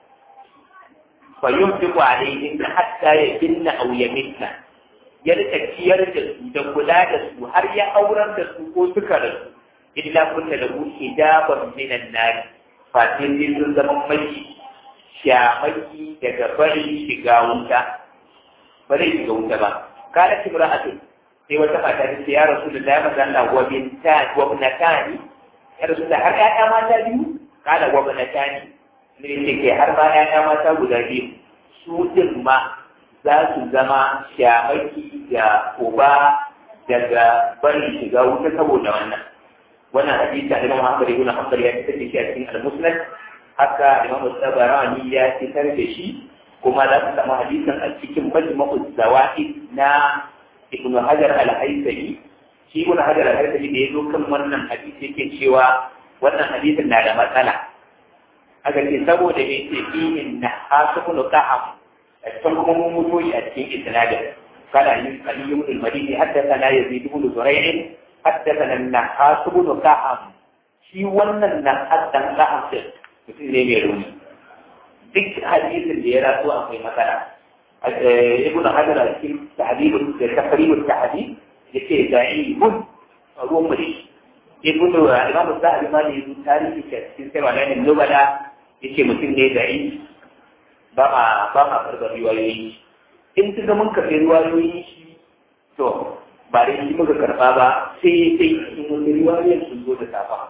fa yin fi kwanayin da hatta ya binna au ya minna ya rika ciyar da su da kula da su har ya aurar da su ko suka rasu illa kunna da ku hijaban minan nari fatin sai sun zama mashi shamaki daga bari shiga wuta ba zai shiga wuta ba kana timra'atun sai wata mata ta ce ya rasu da ya maza Allah wa binta wa binatani ya rasu da har ƴaƴa mata biyu kana wa binatani ne ce ke har ma ƴaƴa mata guda biyu su din ma za su zama shamaki da uba daga bari shiga wuta saboda wannan wannan hadisi da Imam Ahmad ibn Hanbal ya fitar da shi a cikin al-Musnad haka Imam Tabarani ya fitar da shi kuma za ku samu hadisin a cikin majma'u zawaid na ibn hajar al-haythami shi ibn hajar al-haythami da yazo kan wannan hadisi yake cewa wannan hadisin na da matsala aka ce saboda me ce fihin na hasukunu kaham a cikin kuma mun mutu a cikin isnadin kana yin kaliyun al-madini haddathana yazid ibn zurayh haddathana an-nahas ibn kaham shi wannan nahas dan kaham din mutum ne mai rauni duk hadisin da ya rasu akwai matsala ibn hajar a cikin tahdibul da taqribul tahdib yace da'ibun ruwan muri ibn imam zahabi ma ne yi tarihi cikin sai malamin nubala yace mutum ne da'i ba ma ba ma karɓar riwayoyi in ka ga mun karɓi riwayoyi shi to ba da shi muka karɓa ba sai sai in wani riwayoyin sun zo da safa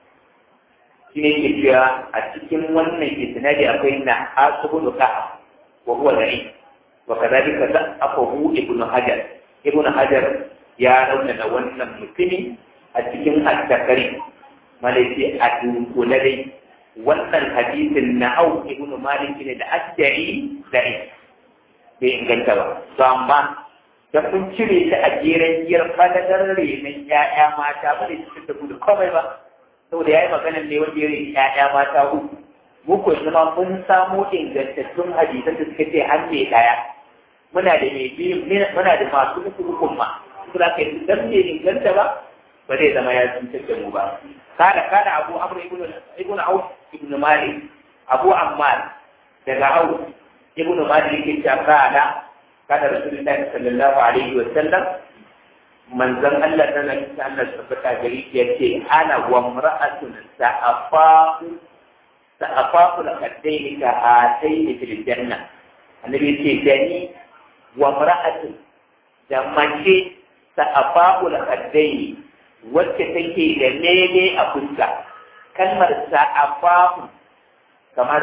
shi ne ke cewa a cikin wannan isnadi akwai na asubun ka'a wa huwa da'i wa kadhalika da'afahu ibnu hajar ibnu hajar ya raunana wannan mutumi a cikin al-zakari malaiti a dunkule dai wannan hadisin na au ibnu malik ne da asjari da'i bai inganta ba to amma da kun cire ta a jeren giyar fadadar renon ya'ya mata ba da cikin da gudu komai ba saboda ya yi maganar ne wanda ya reni ya'ya mata uku mu ko zama mun samo ingantattun hadisan da suka ce an mai daya muna da mai biyu muna da masu uku ukun ma su da ka yi dan bai inganta ba ba zai zama ya cutar da mu ba kada kada abu amr ibn ibn auf ibn malik abu ammar daga auf ibn malik yake cewa kada kada rasulullahi sallallahu alaihi wa sallam manzon Allah ta nan ta Allah tabbata gari ya ce ana wa mar'atun sa'afafu sa'afafu al-qaddaini ka ataini fil janna annabi ce dani wa mar'atun da mace sa'afafu al-qaddaini wacce take da lele a fuska kalmar sa'afafu kamar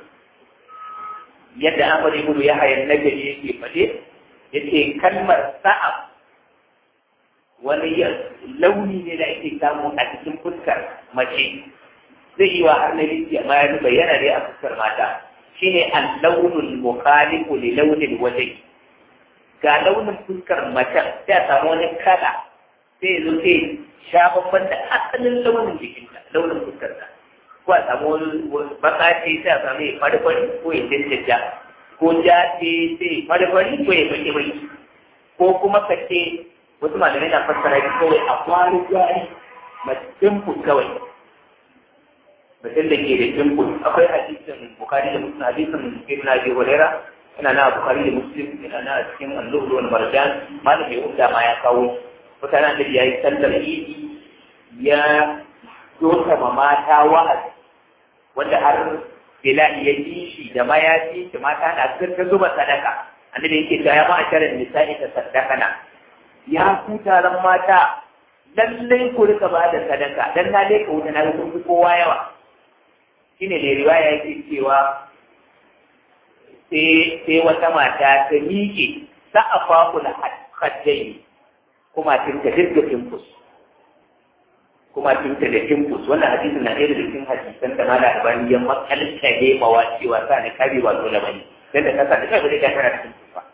yadda Ahmad ibn Yahya an-Nabi yake fade yace kalmar sa'af wani launi ne da ake samu a cikin fuskar mace zai yi wa har na liki amma ya bayyana dai a fuskar mata shine al-launul mukhalifu li launil wajhi ga launin fuskar macen sai a samu wani kala sai ya zo sai sha babban da asalin launin jikinta launin fuskarta ko a samu wani baka ce sai a samu ya fari-fari ko ya jajjaja ko ja ce sai fari-fari ko ya baki-baki ko kuma ka ce wasu malamai na fassara shi kawai a kwari gwari dimple kawai mutum da ke da dimple akwai hadisin bukari da muslim hadisin ibn abi hurairah yana na bukari da muslim yana na cikin al-lu'lu wal marjan malam mai umda ma ya kawo mutanen da yayi sallar idi ya doka ma mata wa'azi wanda har bilal ya ji shi da mayafi da mata na ta zuba sadaka annabi yake ta ya ma'asharar nisa'i ta sadakana ya ku taron mata lallai ku rika ba da sadaka dan na leka wuta na kun fi kowa yawa shine da riwaya yake cewa sai sai wata mata ta miƙe sa'afa da haddai kuma tinta dirga timpus kuma tinta da timpus wannan hadisin na ɗaya daga cikin hadisan da mala albani ya makalta ne mawa cewa sa ne kabi ba dole bane dan da kasa da kai ba zai ga tana da timpus ba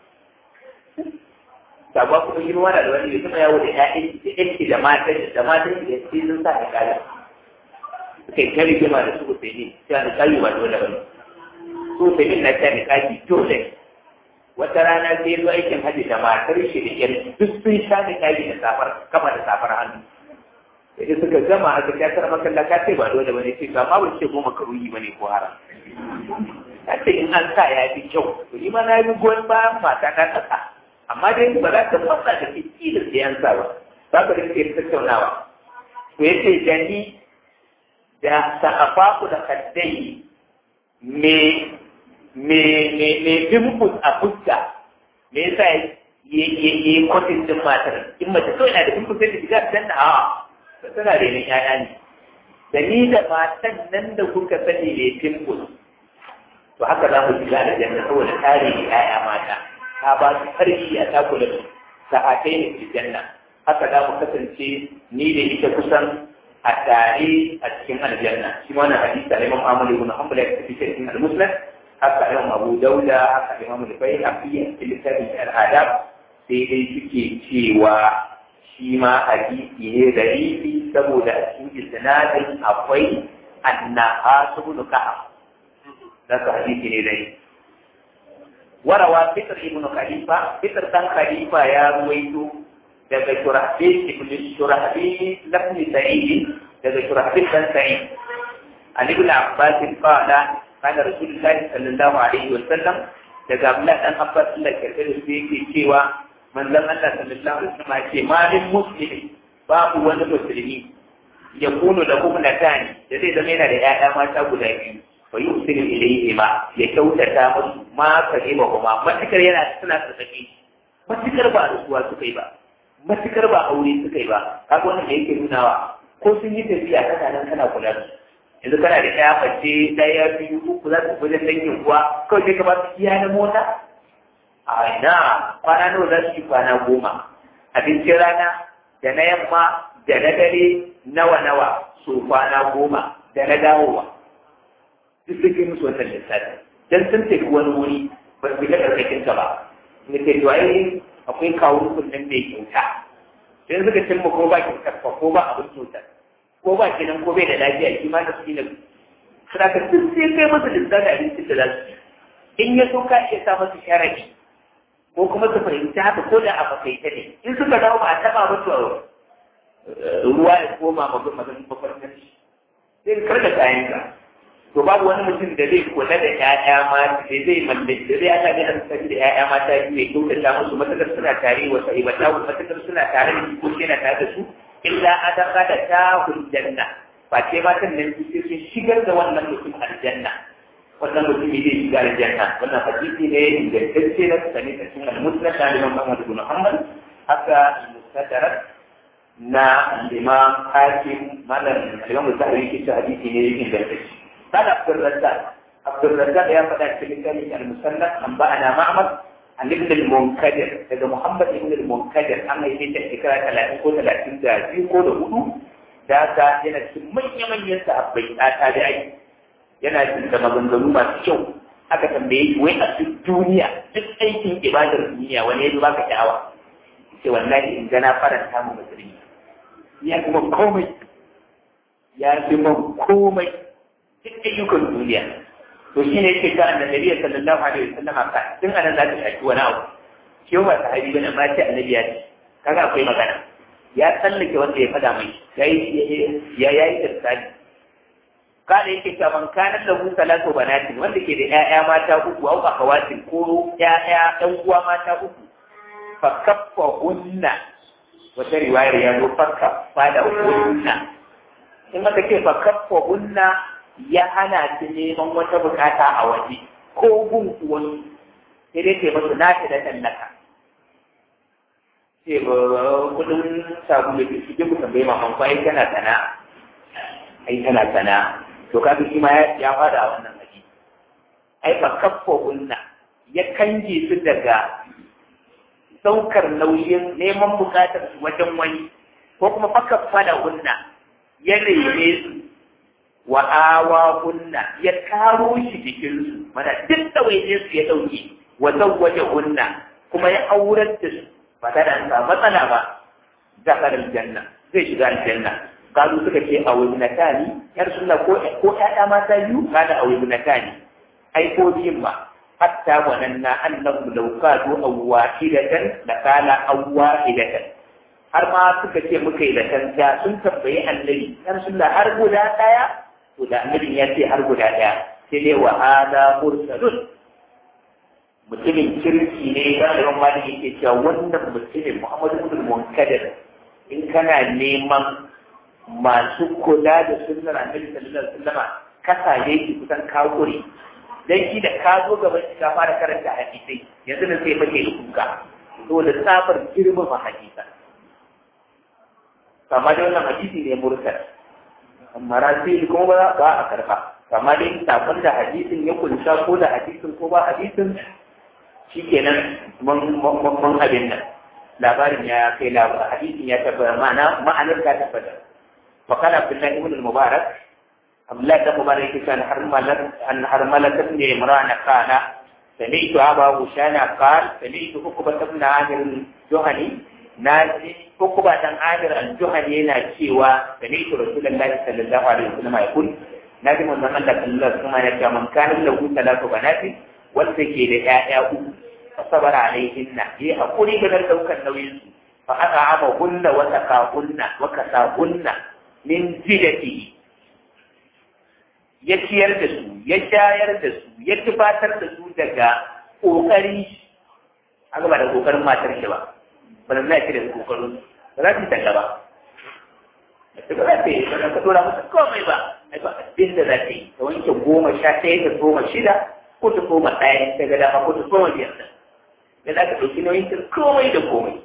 sabon kuma yi wani da wani kuma yawo da ƴaƴan da matan da matan da sai sun sa da kala kai ta rigima da su sai ne sai da kayu ba dole ba su sai min na ta da kaji dole wata rana sai zo aikin haji da matar shi da ƴar duk sun sha da kaji da safar kama da safar hannu sai suka gama aka ta kar makalla ka ce ba dole bane ce ba ma ban ce goma karuyi bane ko haram ta ce in an sa ya fi kyau to ni ma na yi goyon bayan mata ta kasa amma dai ba za ta fasa da ke da siyansa ba za ka rike tattaunawa to yace jani da sa'afaku da kaddai me me me me dimpus a fuska me yasa ya yi kwatin din matar in mace kawai na da dimpus sai ta shiga ta danna a tana da yin yaya ne da ni da matan nan da kuka sani ne dimpus to haka za mu shiga da janna saboda tare yaya mata ta ba su karfi a takula sa'atai ne fi janna haka za mu kasance ni da ita kusan a tare a cikin aljanna shi wannan hadisi da Imam Ahmad ibn Hanbal ya tafi cikin al-Muslim haka Imam Abu Dauda haka Imam Al-Bayhaqi a cikin littafin al-Adab sai dai suke cewa shi ma hadisi ne da rifi saboda a cikin isnadin akwai annaha ibn Ka'ab za ka hadisi ne dai warawa fitr ibn khalifa fitr dan khalifa ya ruwaito daga shurahbil ibn shurahbil ibn sa'id daga shurahbil dan sa'id an ibn abbas qala kana rasulullahi sallallahu alaihi wa sallam daga abdullah dan abbas Allah karbe da su yake cewa manzon Allah sallallahu alaihi wa sallam ce ma min muslimin babu wani musulmi ya kunu da kuma natani da zai zama yana da ƴaƴa mata guda biyu fa yusiru ilayhi ma ya kyautata musu ma kalima kuma matukar yana suna tsaki matukar ba rasuwa suka yi ba matukar ba aure suka yi ba kaga wannan da yake nunawa ko sun yi tafiya kana nan kana kula da su yanzu kana da ɗaya mace ɗaya biyu uku za su wajen dangin kuwa kawai sai ka ba su iya na mota a ina kwana nawa za su yi kwana goma abincin rana da na yamma da na dare nawa nawa so kwana goma da na dawowa duk suke musu wannan lissafi dan sun tafi wani wuri ba su ga karkashin ka ba ne ke to ai akwai kawo kunnen mai kyauta sai suka cimma ko ba kyautar ko ba abin kyautar ko ba kenan ko bai da lafiya shi ma da su ne suna ka duk sai kai masa lissafi abincin da za su in ya so ka iya sa masa sharadi ko kuma su fahimci haka ko da a makaita ne in suka dawo ba a taba ba to ruwa ya koma ma mazan mafarkar shi sai kar da kayan ka to babu wani mutum da zai kula da ƴaƴa mata da zai mallaki da zai aka ne an sani da ƴaƴa mata biyu ya kyautata musu matakar suna tare wa sahibata wa matakar suna tare da ko yana tare da su illa adaka da ta janna ba ce matan nan sai sun shigar da wannan mutum aljanna wannan mutumi zai shiga aljanna wannan hadisi ne ingantacce na sani da cikin al-musnad da Imam Ahmad bin Muhammad haka al-mustadrak na al-Imam Hakim malam al-Imam Zahabi yake cewa hadisi ne ingantacce قال عبد الرزاق عبد الرزاق يا فتاة كلمة المسنة أنبأنا معمر عن ابن المنكدر هذا محمد ابن المنكدر أما يجي تذكرة ثلاثين كو ثلاثين ذاتي كو دهولو ذاتا yana cikin manya-manyan sahabbai a tabi'ai yana cikin da maganganu masu kyau aka tambaye shi wai a duk duniya duk aikin ibadar duniya wani ya baka sha'awa ce wallahi in gana faranta mu musulmi ya kuma komai ya fi man komai duk ayyukan duniya to shi ne yake ga annabi sallallahu alaihi wasallam ka tun anan za ka shaki wani abu shi ba sahabi bane amma ce annabi ya ce kaga akwai magana ya tsallake wanda ya fada mai yayi ya yayi tsari kada yake cewa man kana lahu salatu banatin wanda ke da ƴaƴa mata uku au akawatin ko ƴaƴa ɗan uwa mata uku fa kaffa hunna wata riwayar ya zo fa kaffa da hunna in aka ce fa kaffa hunna ya hana su neman wata bukata a waje ko gun wani sai dai ke masu nashi da tallaka ce ba kudin sabulu da shi ku tambaye maman ko ai tana sana ai tana sana to kaga shi ma ya fada a wannan haji ai ba kaffa kunna ya kange su daga saukar nauyin neman bukatar su wajen wani ko kuma fakaffa da kunna ya rene su wa awa kunna ya karo shi jikinsu mana duk ɗawainiyar su ya ɗauke wa zawwaje kunna kuma ya aurar da su ba ta da sa matsala ba zakar aljanna zai shiga aljanna kalu suka ce a wani natani yar sunna ko ko ƴaƴa mata biyu kada a wani natani ai ko biyun ma hatta wananna annahu law kadu awwahidatan la kana awwahidatan har ma suka ce muka yi da kanta sun tambayi annabi yar sunna har guda ɗaya to da annabin ya ce har guda ɗaya sai dai wa hada mursalun mutumin kirki ne da yawan ma yake cewa wannan mutumin Muhammadu ibn Munkadir in kana neman masu kula da sunnar annabi sallallahu alaihi wasallam kasa ne ki kusan kakuri dan shi da ka zo gaban shi ka fara karanta hadisai yanzu nan sai fake da kuka to da safar girman hadisa amma da wannan hadisi ne mursal amma rasil kuma ba ba a karba amma dai sakon da hadisin ya kunsa ko da hadisin ko ba hadisin shikenan mun mun abin nan labarin ya kai labarin hadisin ya tabbata ma'ana ma'anar ta tabbata fa kana billahi ibn al-mubarak abdullah ibn mubarak yake cewa har malak an har malakat ne imran kana سمعت أبا هشام قال سمعت عقبة بن عامر الجهني ناجي عقبة بن عامر الجهني ينا شيوا سمعت رسول الله صلى الله عليه وسلم يقول na ji manzon Allah sallallahu alaihi wasallam ya ce man kana lahu talatu banati wanda ke da ƴaƴa uku fasabara alaihinna yi hakuri ga daukar nauyin su fa aka ama hunna wa takahunna wa kasahunna min jidati ya ciyar da su ya shayar da su ya tufatar da su daga kokari aka ba da kokarin matar shi ba ba da ce da kokarin ba za ta talla ba da ba za ta yi ba ka dora masa komai ba ai ba abin da za ta yi ta wanke goma sha ɗaya ta goma shida ko ta koma ɗaya ta ga dama ko ta koma biyar da za ka ɗauki nauyin ta komai da komai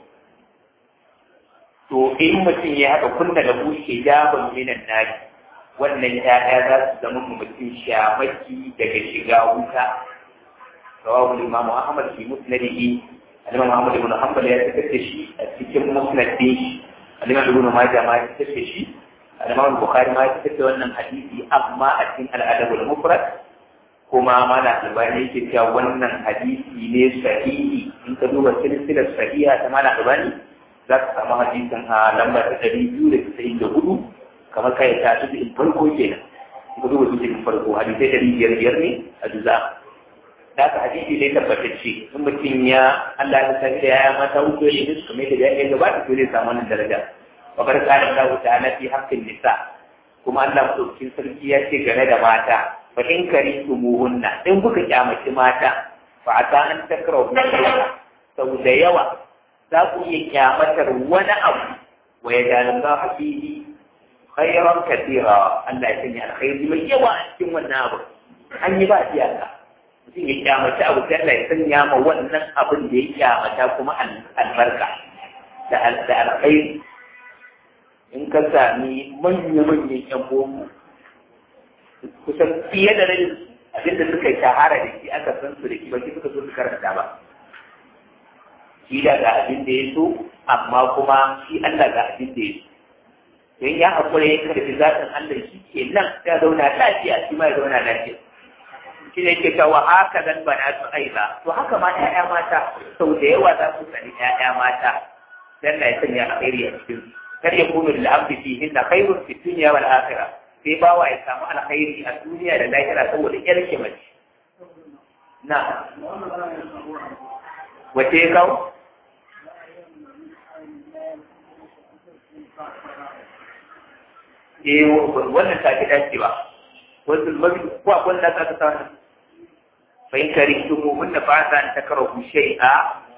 to in mutum ya haka kunna da bushe jaban minan nari wannan ya'ya za su zama mutum shamaki daga shiga wuta rawahu imamu ahmad fi musnadihi al-imam ahmad ibn hanbal ya fitar da shi a cikin musnad din shi al-imam ibn majah ma ya fitar da shi al-imam bukhari ma ya fitar da wannan hadisi amma a cikin al-adab al-mufrad kuma mana albani yake cewa wannan hadisi ne sahihi in ka duba silsilar sahiha ta mana albani za ka samu hadisin a lamba ta ɗari biyu da casa'in da hudu kamar kai ta su in farko kenan in ka duba su in farko hadisai ɗari biyar biyar ne a juza da ka hadisi ne tabbatacce in mutum ya Allah ya sani da yaya mata uku ne ne su kamar da ya gabata to zai samu wannan daraja wa bar kana Allah ta'ala fi haqqin nisa kuma Allah madaukakin sarki ya ce game da mata fa in karintumuhunna in kuka kyamaci mata fa ata an takrahu sau da yawa za ku iya kyamatar wani abu wa ya jani za a fihi khairan katira Allah ya sanya alkhairi mai yawa a cikin wannan abu an yi ba iyaka mutum ya kyamaci abu sai Allah ya sanya ma wannan abin da ya kyamata kuma albarka da alkhairi in ka sami manya-manyan yan boko kusan fiye da rabin abinda suka shahara da shi aka san su da shi ba shi suka so su karanta ba shi da ga abin da ya so amma kuma shi Allah ga abin da ya so don ya haƙura ya karfi zaɓin Allah shi ke nan ya zauna lafiya shi ma ya zauna lafiya shi ne ke cewa haka zan bana su aiza to haka ma ƴaƴa mata sau da yawa za su sani ƴaƴa mata dan na ya sanya alkhairi a cikin kar ya kunu lil abdi fihi na khairun fi dunya wal akhirah sai bawa ya samu alkhairi a duniya da lahira saboda ƴar mace na wace ya kawo eh wannan ta fi dacewa wasu mabi ko akwai da ka ta fa in karihtumu hunna fa asa an takrahu shay'a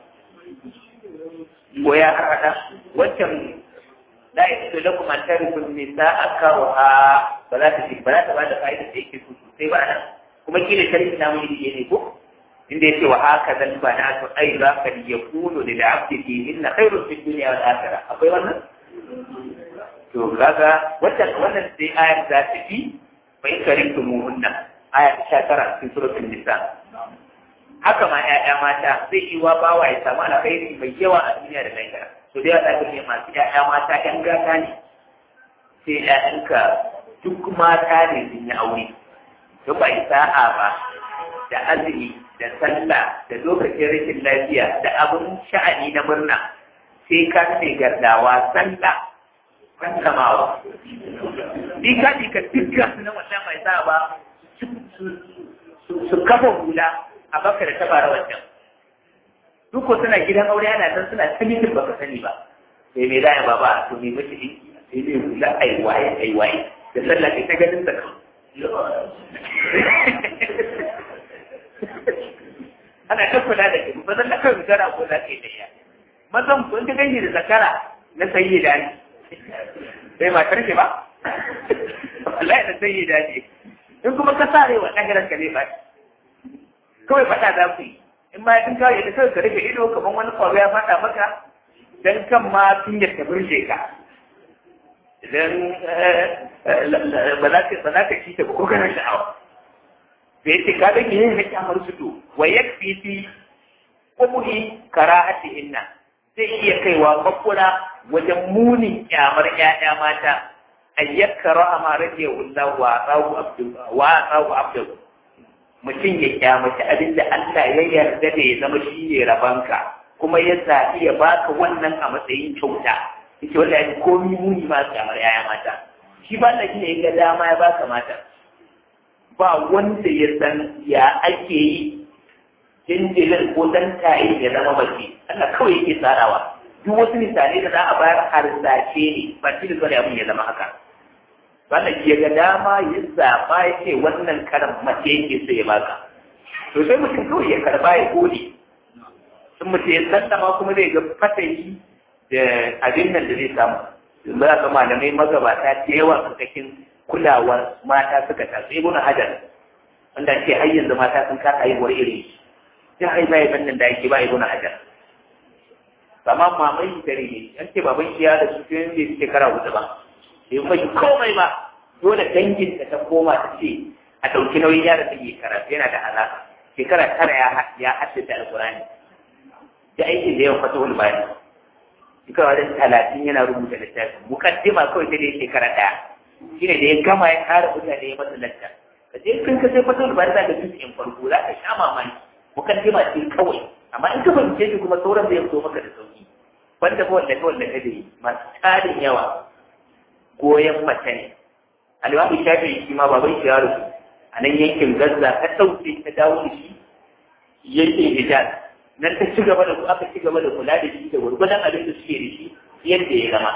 ko ya hada wancan la yasu lakum an tarifu nisaa karha ba za ta ba za ta ba da fa'ida da yake so sai ba nan kuma kila tarihi na mun yi ne ko inda yake wa haka zan ba na to ai za ka yakunu lil abdi fihinna khairun fid dunya wal akhirah akwai wannan to kaga wannan wannan sai ayar za ta fi bai karintu muhunna aya ta tara cikin suratul nisa haka ma ƴaƴa mata zai yi wa bawa ya samu alkhairi mai yawa a duniya da lahira to dai za ka ne masu ƴaƴa mata ƴan gata ne sai ƴaƴanka duk mata ne sun yi aure to ba sa'a ba da azumi da sallah da lokacin rashin lafiya da abun sha'ani na murna sai ka ne gardawa sallah kankamawa ni ka ji ka dukkan su na wannan mai sa ba su kafa hula a baka da tabara wancan duk ko suna gidan aure ana san suna ta mitin baka sani ba sai me za ya baba to me mace din sai me hula ai waye ai waye da sallah kai ta ganin sa ana ta kula da kai ba zan da kai gara ko za ka yi da ya mazan kun ta gani da zakara na sayyida ne sai matar ce ba wallahi da sai da ce in kuma ka sare wa ɗagarar ka zai ba kawai faɗa za ku yi in ma tun kawai da kawai ka rufe ido kamar wani kwaro ya faɗa maka dan kan ma tun ya ta burge ka idan ba za ka ba za ka ci ta ko kana sha'awa da yace ka ga yin na kyamar su to wa yakfi fi qubhi karahatihinna zai iya kaiwa makura wajen munin kyamar ƴaƴa mata an yakkara ama rage wallah wa tsawu abdu wa tsawu abdu mutum ya kyamaci abin da Allah ya yarda da ya zama shi ne rabanka kuma ya zaɓi ya baka wannan a matsayin kyauta yake wanda ya komi muni ma kyamar ƴaƴa mata shi ba Allah ne ya ga dama ya baka mata ba wanda ya san ya ake yi jinjirin ko dan tayi ya zama mace Allah kawai yake tsarawa duk wasu misalai da za a bayar harsace ne ba shi da zuwa abin ya zama haka wannan ke ga dama ya zaɓa ya ce wannan karan mace yake so ya baka to sai mutum kawai ya karba ya gode in mutum ya sallama kuma zai ga fatayi da abin nan da zai samu za ka malamai magabata da yawa cikin kulawar mata suka tasu ibn hajar wanda ke har yanzu mata sun kasa haihuwar iri ya haifa ya nan da ake ba ibn hajar amma mamai dare ne an ce baban shi ya da su tun bai shekara hudu ba bai mashi komai ba dole dangin da ta koma ta ce a ɗauki nauyin yara ta yi karatu yana da alaƙa shekara tara ya haddace alƙur'ani da aikin da yawan fatahul bayani shekara wajen talatin yana rubuta littafi mukaddima kawai ta dai shekara ɗaya shine da ya gama ya kare mutane ya masa lacca ka je kan ka sai fatahul bayani za ka fi in farko za ka sha mamaki mukaddima ce kawai amma in ka fahimce shi kuma sauran zai fito maka da sauki wanda ba wanda wanda ka da masu tarin yawa goyon mace ne alimamu shafi shi ma baban shi ya rubu a nan yankin gaza ta ɗauke ta dawo da shi yankin hijaz nan ta ci gaba da ku aka ci gaba da kula da shi da gwargwadon abin da suke da shi yadda ya zama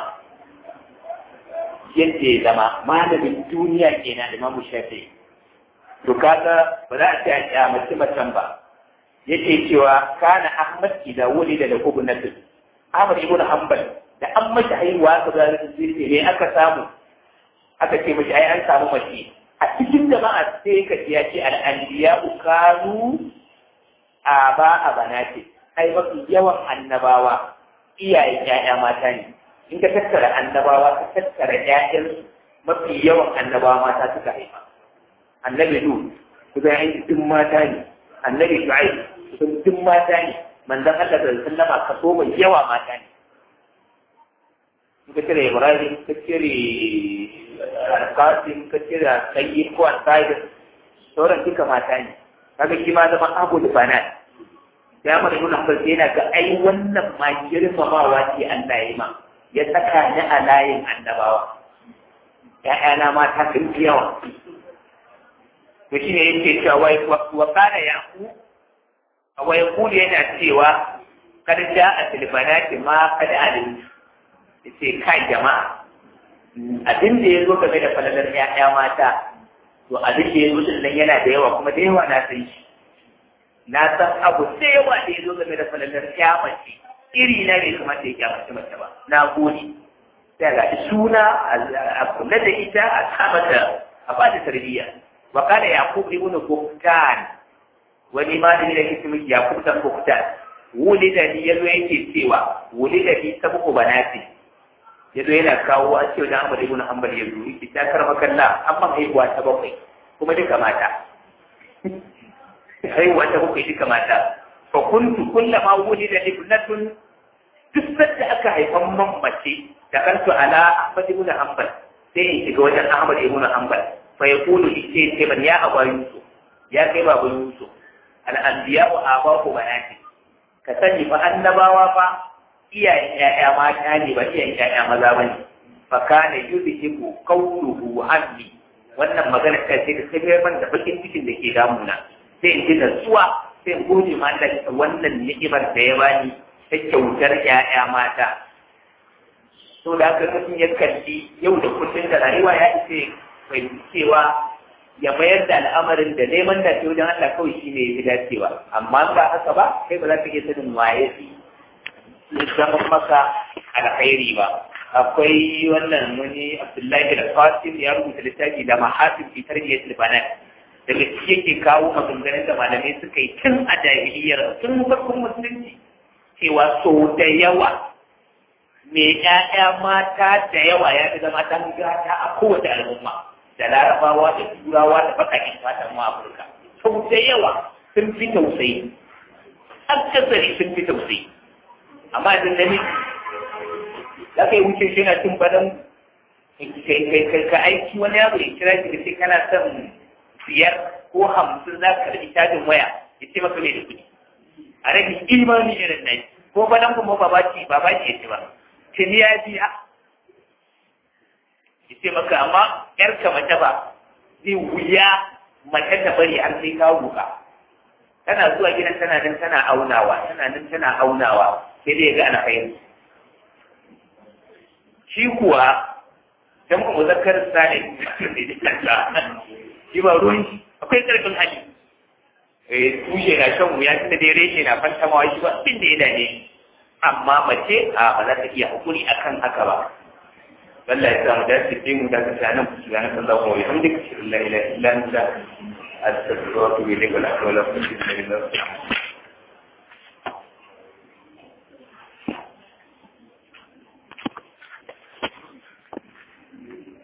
yadda ya zama malamin duniya kenan da mamu shafi to kaga ba za a ce a kyamaci macen ba yake cewa kana ahmad idan wuli da lakubu na tu ahmad ibn hanbal da an mashi haihuwa aka ga zirce ne aka samu aka ce mashi ai an samu mace a cikin jama'a sai ka ya ce al'anbiya kanu aba a banati ai mafi yawan annabawa iyayen ƴaƴa mata ne in ka tattara annabawa ka tattara ƴaƴan mafi yawan annabawa mata suka haifa annabi nu kuka yi duk mata ne annabi shu'aib sun duk mata ne manzon Allah da sallama kaso mai yawa mata ne ka cire Ibrahim ka cire Qasim ka cire Sayyid ko Al-Qaid sauran duka mata ne kaga shi ma zama abu da banat ya mana nuna hankali yana ga ai wannan ma girmamawa ce Allah ya yi ma ya saka ni a layin annabawa ‘ya'yana mata sun fi yawa to shi ne yake cewa wa kana yaku wa yaqulu yana cewa kad ja'a fil banati ma kad alim yace kai jama'a abin da yazo game da falalar ƴaƴa mata to abin da yazo din nan yana da yawa kuma da yawa na san shi na san abu da yawa da yazo game da falalar ƴa mace iri na ne kuma da ya mace mace ba na gode sai ga suna a kula da ita a kama ta a ba ta tarbiyya wa kana yaqub ibn buktan wani malami da ke cikin yaqub dan buktan wulida ni yazo yake cewa wulida ni sabu banati yazo yana kawo a cewa dan Ahmad ibn Hanbal yazo yake ta karma kalla amma haihuwa ta bakwai kuma duka mata haihuwa ta bakwai duka mata fa kuntu kullama wulida ibnatun duk sanda aka haifan man mace da kanto ala Ahmad ibn Hanbal sai in shiga wajen Ahmad ibn Hanbal fa yaqulu ce ce ban ya aba Yusuf ya kai babu Yusuf al anbiya wa abaku banati ka sani fa annabawa fa iyayen ƴaƴa mata ne ba iyayen ƴaƴa maza bane fa kana yudhibu qawluhu anni wannan magana ta ce ta sai man da bakin cikin da ke damuna sai in ji natsuwa sai in gode ma Allah wannan ni'imar da ya bani ta kyautar ƴaƴa mata to da haka mutum ya kalli yau da kullum da rayuwa ya ce fahimci cewa ya mayar da al'amarin da neman da ke wajen Allah kawai shi ne ya dacewa amma ba haka ba kai ba za ka iya sanin waye fi zama maka alkhairi ba akwai wannan wani Abdullahi da Qasim ya rubuta littafi da mahasin fi tarbiyyat libanat daga shi yake kawo maganganun da malamai suka yi tun a jahiliyar tun farkon musulunci cewa sau da yawa mai ƴaƴa mata da yawa ya fi zama ɗan gata a kowace al'umma da larabawa da turawa da bakakin fatan mu afirka sau da yawa sun fi tausayi akasari sun fi tausayi amma idan da ni za ka yi wuce shi na cin badan ka aiki wani yaro ya kira ki da sai kana son biyar ko hamsin za ka karɓi cajin waya ya ce maka mai da kuɗi a rage imani irin nan ko badan kuma ba baki ba baki ya ce ba tuni ya biya ya ce maka amma ‘yarka mace ba zai wuya mace ta bari har sai ka buka tana zuwa gidan tana nan tana aunawa tana nan tana aunawa sai dai ga ana fahimta shi kuwa dan mu muzakkar salim shi ba ruwan shi akwai karfin hali eh tushe na shan wuya tunda dai reshe na fantamawa shi ba abin da ya dane amma mace a ba za ta iya hakuri akan haka ba Allah ya samu dace sai mu dace ta nan ku ga nan Allah ko ya hamdika shi la ilaha illa anta astaghfiruka wa atubu ilayk wa la hawla wa la quwwata illa billah